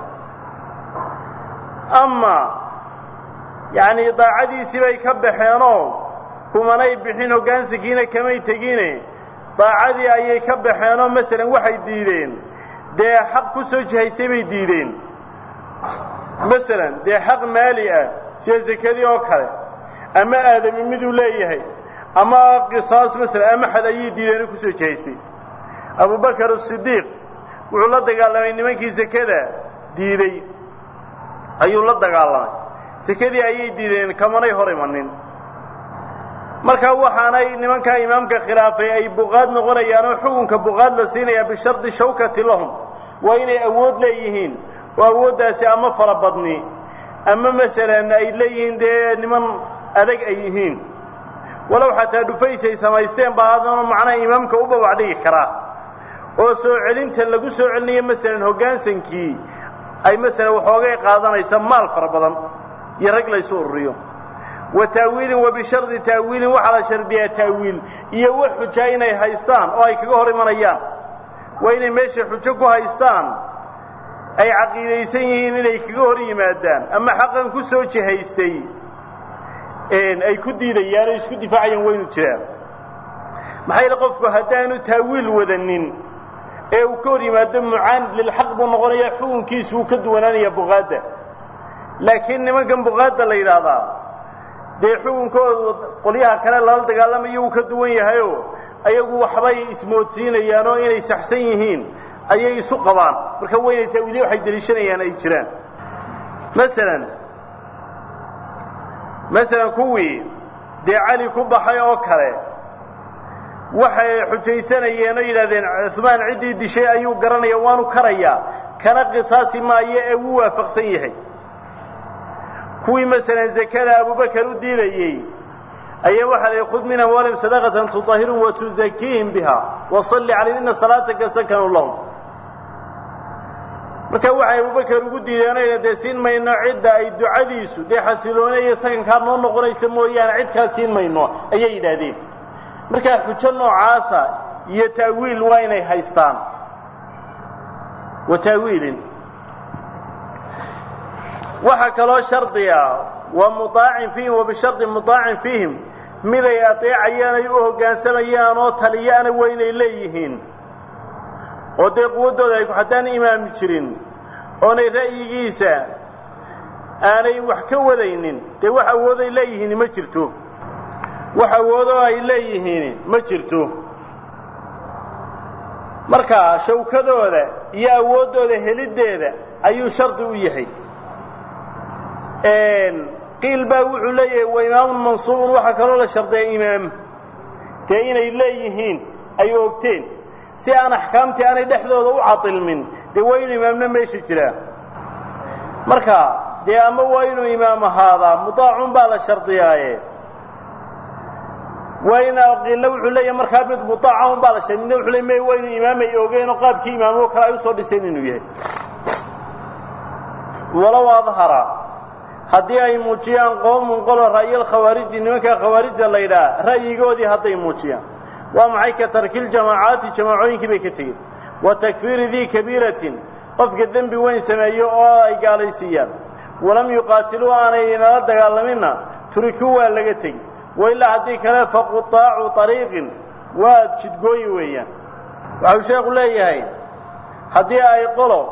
Speaker 1: ama yacni daacadiisii bay ka baxeenoo kumanay bixin hoggaansankiina kamay tegine daacadii ayay ka baxeenoo masalan waxay diideen dee xaq ku soo jihaystay bay diideen masalan dee xaq maali ah sida sekadii oo kale ama aadami miduu leeyahay ama qisaas masalan ama xad ayay diideen oo kusoo jihaystay abubakar asidiiq wuxuu la dagaalamay nimankii sekada diiday ayuu la dagaalamay sekadii ayay diideen kamanay hor imanin marka waxaanay nimankaa imaamka khilaafay ay buqaad noqonayaan oo xukunka buqaad la siinayaa bishardi shawkati lahum waa inay awood leeyihiin oo awooddaasi ama fara badni ama masalan ay leeyihiin dee niman adag ay yihiin walow xataa dhufays ay samaysteen baa haddana macnaha imaamka u bawac dhigi karaa oo soo celinta lagu soo celinayo masalan hoggaansankii ay masalan waxoogay qaadanaysa maal fara badan iyo rag laysu ururiyo wa taawiilin wa bishardi taawiilin waxaa la shardiyaa taawiil iyo wax xujaa inay haystaan oo ay kaga hor imanayaan waa inay meesha xujo ku haystaan ay caqiidaysan yihiin inay kaga hor yimaadaan ama xaqan ku soo jihaystay ay ku diidayaan oo isku difaacayaan waynu jiraan maxaa yeele qofku haddaanu taawiil wadanin ee uu ka hor yimaado mucaanid lilxaq buu noqonayaa xukunkiisu wuu ka duwanaanayaa buqaadda laakiin nimankan buqaadda la yidhaahdaa dee xukunkoodu qolyaha kale lala dagaalamayo wuu ka duwan yahayoo ayagu waxbay ismoodsiinayaan oo inay saxsan yihiin ayay isu qabaan marka waynay taawiilya waxay deliishanayaan ay jiraan masalan masalan kuwii dee cali ku baxay oo kale waxay xujaysanayeen oo yidhahdeen cuhmaan ciddii dishay ayuu garanaya waanu karayaa kana qisaasi maayo ee wuu waafaqsan yahay kuwii masalan zakada abubakar u diidayey ayaa waxaa layihi khud min amwaalihim sadaqatan tutahhirum wa tuzakiihim biha wasalli calayhim ina salaataka sakanu lahum marka waxay abubakar ugu diideen o dee siin mayno cidda ay ducadiisu dee xasiloone iyo sakankaa noo noqonaysa mooyaane cid kaa siin mayno ayay yidhaahdeen markaa xujo noocaasa iyo taawiil waa inay haystaan wa taawiilin waxaa kaloo shardiga wa muaacin fiihim wa bishardi muaacin fiihim miday adeecayaan ay u hoggaansamayaan oo taliyaana waa inay leeyihiin oo dee quwaddooda ay haddaan imaami jirin oonay ra'yigiisa aanay wax ka wadaynin dee wax awooday leeyihiin ma jirto wax awoodoo ay leeyihiin ma jirto marka shawkadooda iyo awooddooda heliddeeda ayuu shardi u yahay qiil baa wuxuu leeyahay wa imaamun mansuubun waxaa kaloo la shardiya imaam dee inay leeyihiin ay ogteen si aan axkaamtii aanay dhexdooda u catilmin dee waa inuu imaamna meesha jiraa marka dee ama waa inuu imaam ahaadaa mudaacun baa la shardiyaaye waa in qiilla wuxuu leeyahay markaa mid mudaaca baa la shardiya midna wuxuu leey may waa inuu imaam ay ogeen oo qaabkii imaamo kale ay usoo dhiseen inuu yahay walow adhara haddii ay muujiyaan qoomun qolo ra'yal khawaariji nimanka khawaarijda la yidhaha ra'yigoodii hadday muujiyaan waa maxay ka tarkil jamaacaati jamaacooyinkii bay ka tegeen wa takfiiri dii kabiiratin qofka dembi weyn sameeyo oo ay gaalaysiiyaan walam yuqaatiluu aanay nala dagaalaminna turikuu waa laga tegi wailaa haddii kale faqutaacu ariiqin waa jidgooyi weeyaan waxau sheekhu leeyahay haddii ay qolo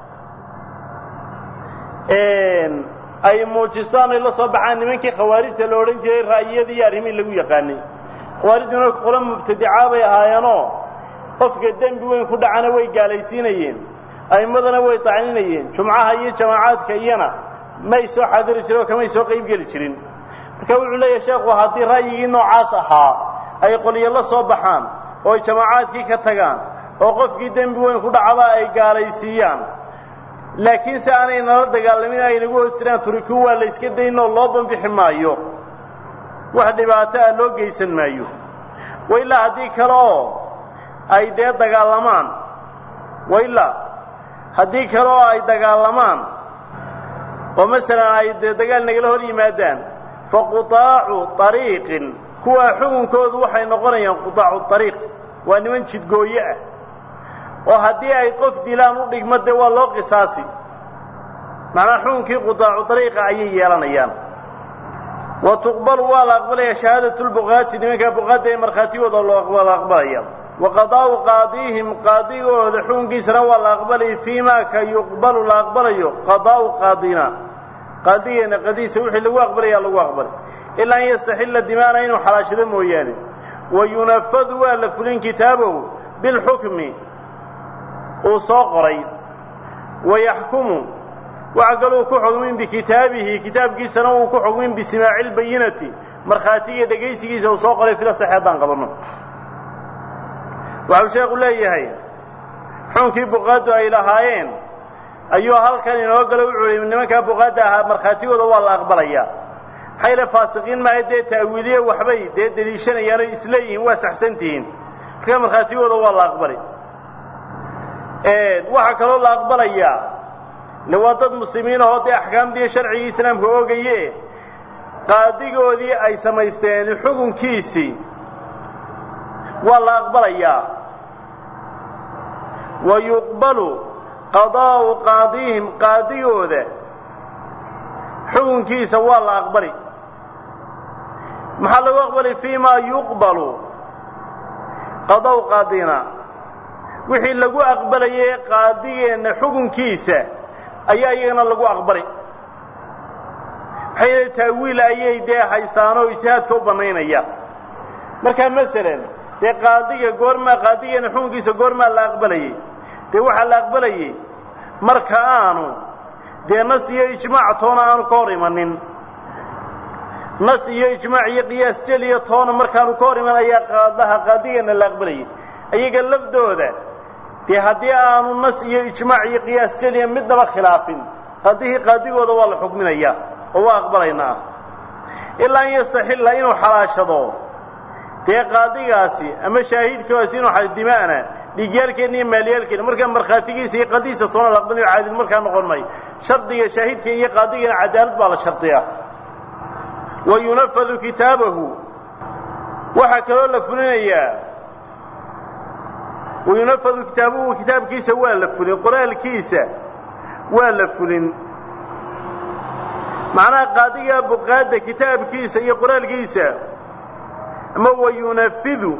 Speaker 1: ay muujistaan ay la soo baxaan nimankii khawaarijta la odhan jiray ra'yiyadii iyo arrimihii lagu yaqaanay khawaarijtuna qolo mubtadicaa bay ahaayeenoo qofka dembi weyn ku dhacana way gaalaysiinayeen a'immadana way tacninayeen jumcaha iyo jamaacaadka iyana may soo xaadiri jirin oo kamay soo qayb geli jirin marka wuxuu leeyahay sheekhu haddii ra'yigii noocaas ahaa ay qoliyo la soo baxaan oo ay jamaacaadkii ka tagaan oo qofkii dembi weyn ku dhacaba ay gaalaysiiyaan laakiin se aanay nala dagaalamin ay nagu hoos jiraan turiku waa la yska daynoo loo banbixi maayo wax dhibaato ah loo geysan maayo wailaa haddii kale oo ay dee dagaalamaan wailaa haddii kale oo ay dagaalamaan oo masalan ay dee dagaal nagala hor yimaadaan fa qutaacu ariiqin kuwaa xukunkoodu waxay noqonayaan qutaacu ariiq waa niman jidgooye ah oo haddii ay qof dilaan u dhigmo dee waa loo qisaasi macnaa xukunkii qutaacu ariiqa ayay yeelanayaan wa tuqbalu waa la aqbalaya shahaadatu lbuqaati nimankaa buqaadda ee markhaatigooda loo la aqbalaya wa qadaa'u qaadiihim qaadigooda xukunkiisana waa la aqbalaya fii ma ka yuqbalu la aqbalayo qadaa'u qaadina qaadigeena qadiisa wixii lagu aqbalaya lagu aqbalay ilaa an yastaxilla dimaana inuu xalaashado mooyaane wa yunafadu waa la fulin kitaabahu bilxukmi uu soo qoray wayaxkumu waxa kaluu ku xugmin bikitaabihi kitaabkiisana uu ku xugmin bisimaaci lbayinati markhaatiga dhegaysigiisa uu soo qoray fila saxe haddaan qabanno waxau sheekhu leeyahay xunkii buqaaddu ay lahaayeen ayuu halkan inoo galo wuxuu hi nimankaa buqaadda ahaa markhaatigooda waa la aqbalayaa maxayla faasiqiin maaha dee ta'wiiliye waxbay dee deliishanayaano isleeyihiin waa saxsantihiin markaa markhaatigooda waa la aqbali waxaa kaloo la aqbalayaa le waa dad muslimiin ahoo dee axkaamdiiyo sharcigii islaamka oogaye qaadigoodii ay samaysteen xukunkiisii waa la aqbalayaa wa yuqbalu qadaa'u qaadihim qaadigooda xukunkiisa waa la aqbali maxaa lagu aqbali fii ma yuqbalu qadaa'u qaadina wixii lagu aqbalayay qaadigeenna xukunkiisa ayaa iyagana lagu aqbali maxay yeele taawiil ayay dee haystaanoo ijtihaadka u bannaynaya markaa masalan dee qaadiga goormaa qaadigeena xukunkiisa goormaa la aqbalayey dee waxaa la aqbalayey marka aanu dee nas iyo ijmaac toona aanu ka hor imanin nas iyo ijmaac iyo qiyaas jeliya toona markaanu ka hor iman ayaa qaadaha qaadigeena la aqbalayay iyaga lafdooda dee haddii aanu nas iyo ijmaac iyo qiyaas jeliya midnaba khilaafin qaadihii qaadigooda waa la xukminayaa oo waa aqbalaynaa ilaa an yastaxilla inuu xalaashado dee qaadigaasi ama shaahidkaasi inuu dimaana dhiigyaalkeenna iyo maalyaalkeena markaa markhaatigiisa iyo qadiisa toona la aqbalayo caadil markaa noqon maayo shardiga shaahidka iyo qaadigana cadaalad baa la shardiyaa wa yunafadu kitaabahu waxaa kaloo la fulinayaa wa yunafadu kitaabuhu kitaabkiisa waa la fulin qoraalkiisa waa la fulin macnaha qaadiga buqaadda kitaabkiisa iyo qoraalkiisa ama wa yunafidu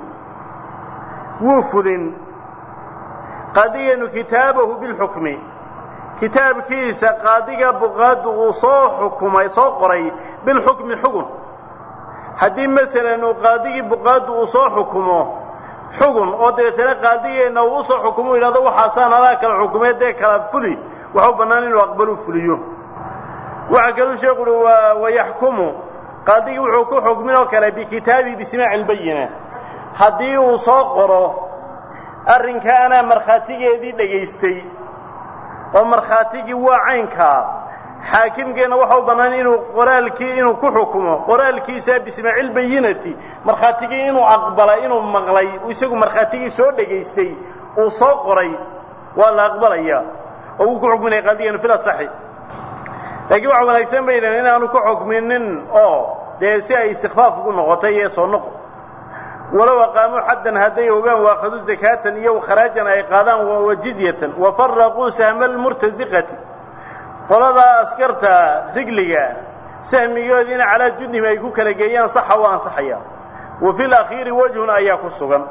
Speaker 1: wuu fulin qaadigeenu kitaabahu bilxukmi kitaabkiisa qaadiga buqaaddu uu soo xukumay soo qoray bilxukmi xugun haddii masalan uu qaadigii buqaaddu uu soo xukumo xugun oo dabeetana qaadigeenna uu usoo xukumo yidhahdo waxaasaan alaa kala xukumee dee kala fuli waxu bannaan inuu aqbalu fuliyo waxaa kaluu sheekhu uhi wayaxkumu qaadigii wuxuu ku xukmin oo kale bikitaabi bismaaci lbayina haddii uu soo qoro arrinkaa anaa markhaatigeedii dhegaystay oo markhaatigii waa caynkaa xaakimkeenna waxa u bannaan inuu qoraalkii inuu ku xukumo qoraalkiisa bismaaci lbayinati markhaatigii inuu aqbalay inuu maqlay isagu markhaatigii soo dhegaystay uu soo qoray waa la aqbalayaa oo uu ku xukminaya qaadigeenu fil asaxi laakiin waxa wanaagsan bay yidhahen inaanu ku xukminin oo dee si ay istikfaaf ugu noqotay iyo soo noqo walow aqaamuu xaddan hadday ogaan waaqaduu zakaatan iyo kharaajan ay qaadaan wa jizyatan wa faraquu sahma almurtasiqati qoladaa askarta rigliga sahmigoodiina calaa jundihim ay ku kala geeyaan saxa waa ansaxaya wa fi lakhiiri wajhun ayaa ku sugan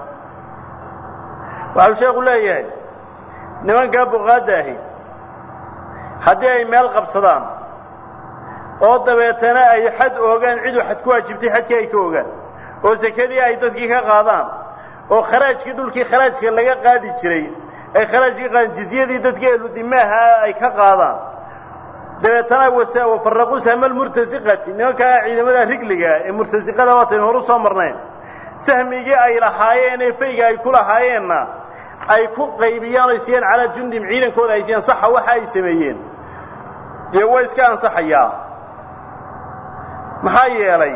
Speaker 1: waxau sheekhu leeyahay nimankaa buqaadda ahi haddii ay meel qabsadaan oo dabeetana ay xad oogaan ciduu xad ku waajibtay xadkii ay ka ogaan oo sekadii ay dadkii ka qaadaan oo kharaajkii dhulkii kharaajka laga qaadi jiray ay kharaajkii qaadaan jizyadii dadkii ehludimaaha ay ka qaadaan dabeetana wafaraquu sahma almurtasiqati nimankaa ciidamada rigliga ee murtasiqada waataynu horu soo marnayn sahmigii ay lahaayeen ee fayga ay ku lahaayeenna ay ku qaybiyaan o siiyaan calaa jundim ciidankooda ay siiyaan saxa waxa ay sameeyeen dee waa iska ansaxayaa maxaa yeelay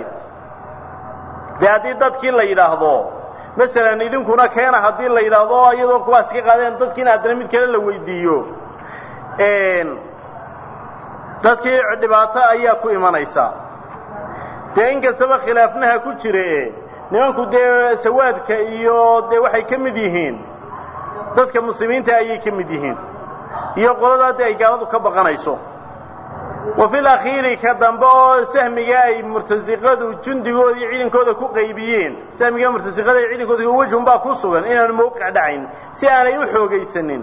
Speaker 1: dee haddii dadkii la yidhaahdo masalan idinkuna keena haddii la yidhaahdo iyadoo kuwaas ka qaadeen dadkiina haddana mid kale la weydiiyo dadkii dhibaato ayaa ku imanaysa dee in kastaba khilaafnaha ku jire nimanku dee sawaadka iyo dee waxay ka mid yihiin dadka muslimiinta ayay ka mid yihiin iyo qoladaa dee ay gaaladu ka baqanayso wa fil akhiiri ka dambe oo sahmiga ay murtasiqadu jundigoodii ciidankooda ku qaybiyeen sahmiga murtasiqada ay ciidankooda wejhun baa ku sugan inaanu mawqic dhacayn si aanay u xoogaysanin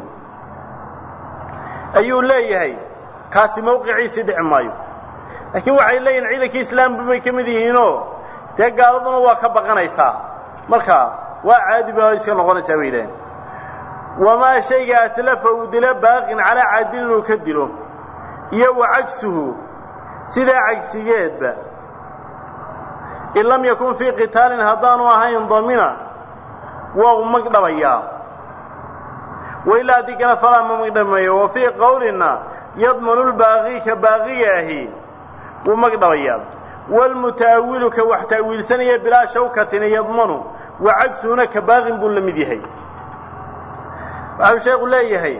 Speaker 1: ayuu leeyahay kaasi mawqiciisii dhici maayo laakiin waxay leeyihin ciidankii islaamba bay ka mid yihiinoo dee gaaladuna waa ka baqanaysaa marka waa caadi ba iska noqonaysaa bay yidhaheen wamaa shayga atlafa uu dilo baaqin calaa caadilin uu ka dilo iyo wa cagsuhu sidaa cagsigeedba in lam yakun fii qitaalin haddaanu ahayn damina waa u magdhabayaa wailaa haddii kale falaa ma magdhamayo wa fii qowlina yadmanu lbaaqi ka baaqiga ahi wuu magdhabayaa waalmuta'awilu ka wax ta'wiilsanaya bilaa shawkatin yadmanu wa cagsuuna ka baaqin buu la mid yahay waxau sheekhu leeyahay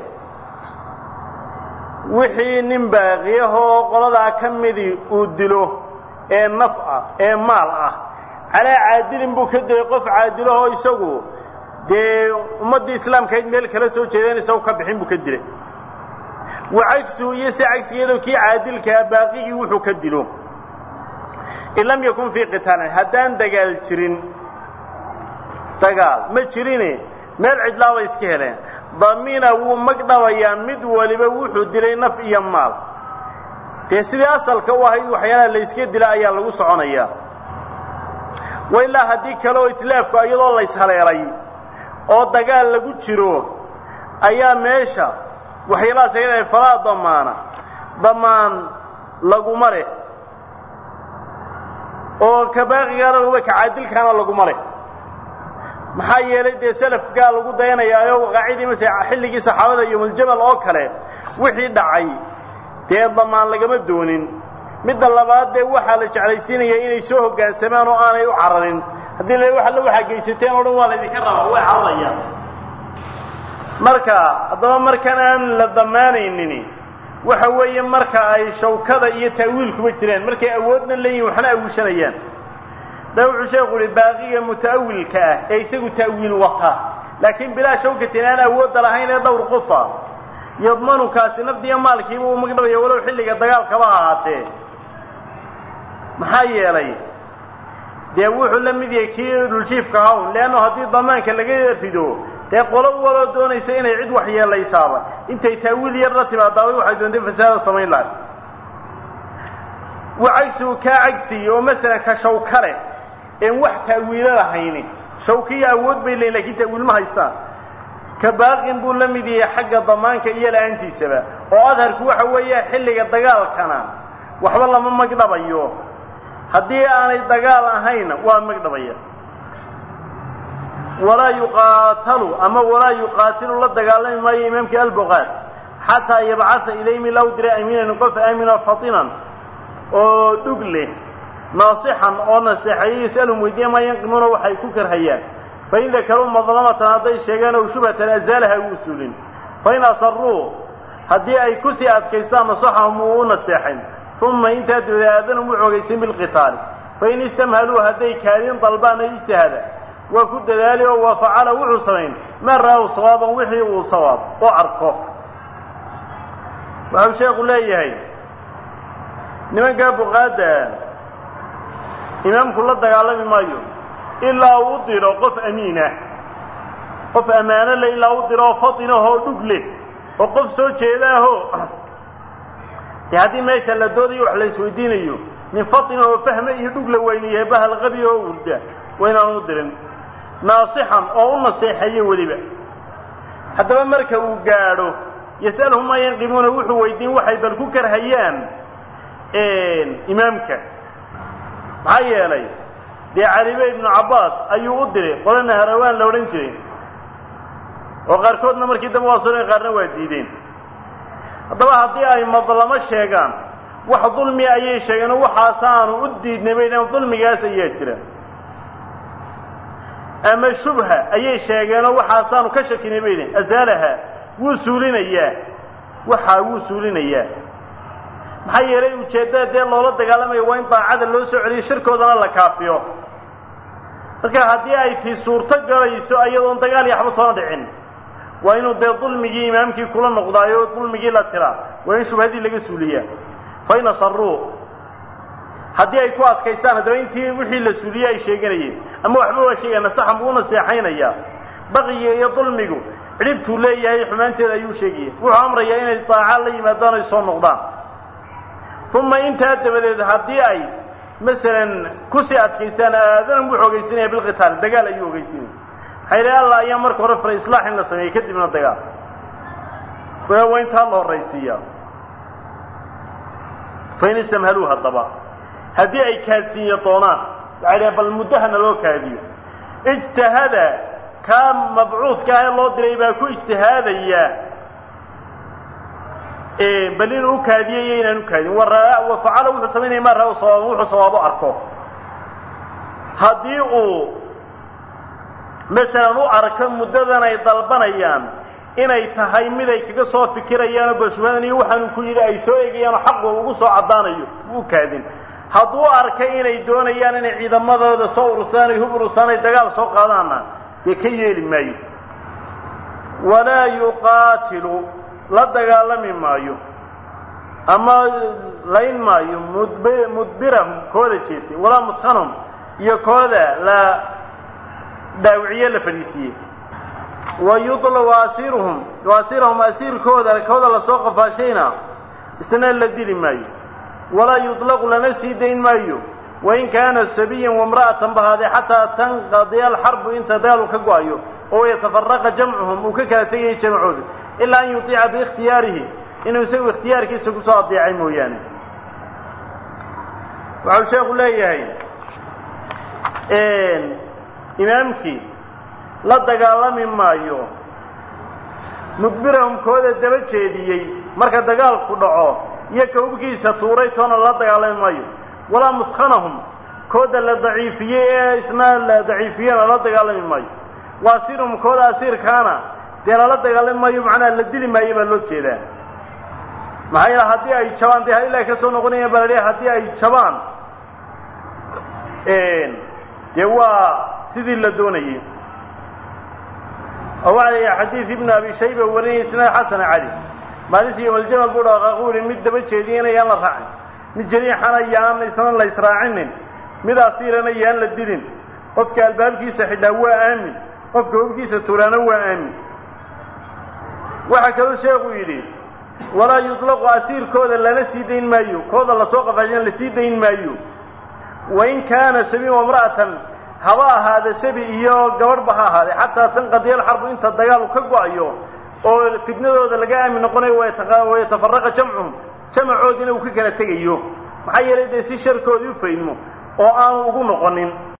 Speaker 1: wixii nin baaqiyahoo qoladaa ka midii uu dilo ee naf ah ee maal ah calaa caadilin buu ka dilay qof caadilahoo isagu dee ummaddii islaamkahayd meel kala soo jeedeen isagu ka bixin buu ka dilay wa cagsu iyo si cagsigeedo kii caadilkaa baaqigii wuxuu ka dilo in lam yakun fii qitaalin haddaan dagaal jirin dagaal ma jirine meel cidlaa bay iska heleen damina wuu magdhabayaa mid waliba wuxuu dilay naf iyo maal dee sidii asalka u ahayd waxyaalaha layska dila ayaa lagu soconayaa wa ilaa haddii kale oo itlaafku iyadoo layshaleelay oo dagaal lagu jiro ayaa meesha waxyaalahaas ay falaa damaana damaan laguma leh oo ka baaqigaana laguma ka caadilkaana laguma leh maxaa yeelay dee salafkaa lagu dayanayaayo qaacidii mase xilligii saxaabada iyo muljamal oo kale wixii dhacay dee damaan lagama doonin midda labaad dee waxaa la jeclaysiinaya inay soo hoggaansamaan oo aanay u cararin haddii la wax alla waxaa geysateen oo dhan waa laydinka rabaa way cararayaan marka haddaba markaan aan la damaanaynin waxa weeye marka ay shawkada iyo ta'wiilkuba jiraan markay awoodna leeyihin waxna awiishanayaan da wuxuu sheekhu uhi baaqiga muta'awilka ah ee isagu ta'wiil wata laakiin bilaa shawkatin aan awoodda lahayn ee dhowr qofa yadmanukaasi nafdiya maalkiiba uu magdhabaya walow xilliga dagaalkaba ahaatee maxaa yeelay dee wuxuu la mid yahay kii dhuljiifka hawn leanno haddii damaanka laga rido dee qolo waloo doonaysa inay cid wax yeelaysaaba intay ta'wiil yar la timaadaabay waxay doontay fasaada samayn lahay wa cagsigu kaa cagsiyi oo masalan ka shawka leh een wax ta'wiilo lahayni shawkiya awood bay leeyiin lakin ta'wiil ma haystaan ka baaqin buu la mid yahay xagga damaanka iyo la-aantiisaba oo adharku waxa weeye xilliga dagaalkana waxba lama magdhabayo haddii aanay dagaal ahayna waa magdhabaya walaa yuqaatalu ama walaa yuqaatilu la dagaalami maayo imaamkii albuqaad xataa yabcasa ilaymi law dira amiinan qof aamina fatinan oo dhug leh naasixan oo naseexeeyo yasalhum weydiiya maa yanqimuuna waxay ku karhayaan fain dakaruu madlamatan hadday sheegaan ow shubhatan azaalaha u usuulin fain asaruu haddii ay kusii adkaystaan nasaxahum uu u naseexayn uma intaa dabadeed aadanum u xoogaysin bilqitaali fain istamhaluu hadday kaadin dalbaan ay ijtihaada waa ku dadaali oo waa facala wuxuu samayn maa ra'aw sawaaban wixii uu sawaab oo arko waxau sheekhu leeyahay nimankaa buqaadda imaamku la dagaalami maayo ilaa uu u diro qof amiinah qof ammaano le ilaa u diro oo fatinahoo dhug leh oo qof soo jeedaaho dee haddii meesha la doodayo wax la isweydiinayo nin fatinahoo fahme iyo dhug la weynayahay bahal qabi oo urda waynaan u dirin naasixan oo u naseexeeyo weliba haddaba marka uu gaadho yas'alhum maa yanqimuuna wuxuu weydiin waxay bal ku karhayaan imaamka maxaa yeelay dee calibe ibnu cabbaas ayuu u diray qolana harawaan la odhan jiray oo qaarkoodna markii dambe waa soo qaarna waa diideen haddaba haddii ay madlamo sheegaan wax dulmi ayay sheegeen oo waxaasaanu u diidnay bay dhaheen dulmigaas ayaa jira ama shubha ayay sheegeenoo waxaasaanu ka shakinay bay dhaheen asaalaha wuu suulinayaa waxaa wuu suulinayaa maxaa yeelay ujeeddada dee loola dagaalamayo waa in daacada loo soo celiyo shirkoodana la kaafiyo marka haddii ay tii suurto galayso iyadoon dagaal iyo waxba toona dhicin waa inuu dee dulmigii imaamkii kula noqdaayo o dulmigii la tiraa waa in shubhadii laga suuliyaa fa in asaruu haddii ay ku adkaystaan haddaba intii wixii la suuliyey ay sheeganayeen ama waxba waa sheegaya nasaxan buu unaseexaynayaa baqiga iyo dulmigu cidhibtuu leeyahay xumaanteeda ayuu sheegaya wuxuu amrayaa inay daaca la yimaadaan ay soo noqdaan uma intaa dabadeed haddii ay masalan kusii adkaystaan aadanam wuxuu ogeysinaya bilqitaal dagaal ayuu ogeysinaya maxaa yidhaha allah ayaa marka hore faray islaax in la sameeyey kadibna dagaal waa intaa la horraysiiyaa fain istamhaluu haddaba haddii ay kaadsiinya doonaan waxay dhaheen bal muddahana loo kaadiyo ijtahada kaa mabcuudka ah ee loo diray baa ku ijtihaadaya bal inuu ukaadiyo iyo inaan ukaadin wa facala wuxuu samaynaya maa raa sawaaba wuxuu sawaabo arko haddii uu masalan u arko muddadan ay dalbanayaan inay tahay mid ay kaga soo fikirayaanoo bashubadan iyo waxaanu ku yidhi ay soo eegayaanoo xaqu ugu soo caddaanayo u kaadin hadduu arkay inay doonayaan inay ciidamadooda soo urusaan ay hub urusaan ay dagaal soo qaadaanna dee ka yeeli maayo walaa yuqaatilu la dagaalami maayo ama layn maayo mudb mudbirahum kooda jeestay walaa mudkanhum iyo kooda la dhaawiciye la fadhiisiiyey wa yudla waasiruhum waasirahum asiirkooda kooda lasoo qafaashayna isna la dili maayo walaa yuطlaqu lana sii dayn maayo wain kaana sabiyan wamra'atan bahaadee xataa tanqadiya alxarbu inta dagaalu ka go-ayo oo yatafaraqa jamcuhum uu ka kala tegayay jamcooda ilaa an yutiica biikhtiyaarihi inuu isagu ikhtiyaarkiisa kusoo adeecay mooyaane waxau sheekhu leeyahay imaamkii la dagaalami maayo mudbirahum kooda daba jeediyey marka dagaalku dhaco iyo ka hubkiisa tuuray toona la dagaalami maayo walaa mudkanahum kooda la daciifiyey ee isna la daciifiyena la dagaalami maayo waasirhum kooda asiirkaana dee lala dagaalami maayo macnaha la dili maayo baa loo jeedaa maxaa yeele haddii ay jabaan dee ilaa ka soo noqonayaan baa la leeyahay haddii ay jabaan dee waa sidii la doonayey oo waxaa layihi xadiid ibnu abi shayba warinaya isnaad xasana cali maalintii yowmaljamal buu dhaqaaqu yihi mid daba jeediyana yaan la raacin mid jariixana yaan isna la israacinin mid asiirana yaan la dilin qofka albaabkiisa xidhaa waa aamin qofka hubkiisa tuuraana waa aamin waxaa kaloo sheekhu yidhi walaa yuطlaqu asiirkooda lana sii dayn maayo kooda lasoo qafaashan la sii dayn maayo wain kaana sabiin wamra'atan haba ahaada sabi iyo gabadhba ha ahaade xataa tanqadiya alxarbu inta dagaalu ka go-ayo oo fitnadooda laga aamin noqonayo wayatafaraqa jamcuhum jamacoodina uu ka kala tegayo maxaa yeelay dee si sharkoodii u faydmo oo aanu ugu noqonin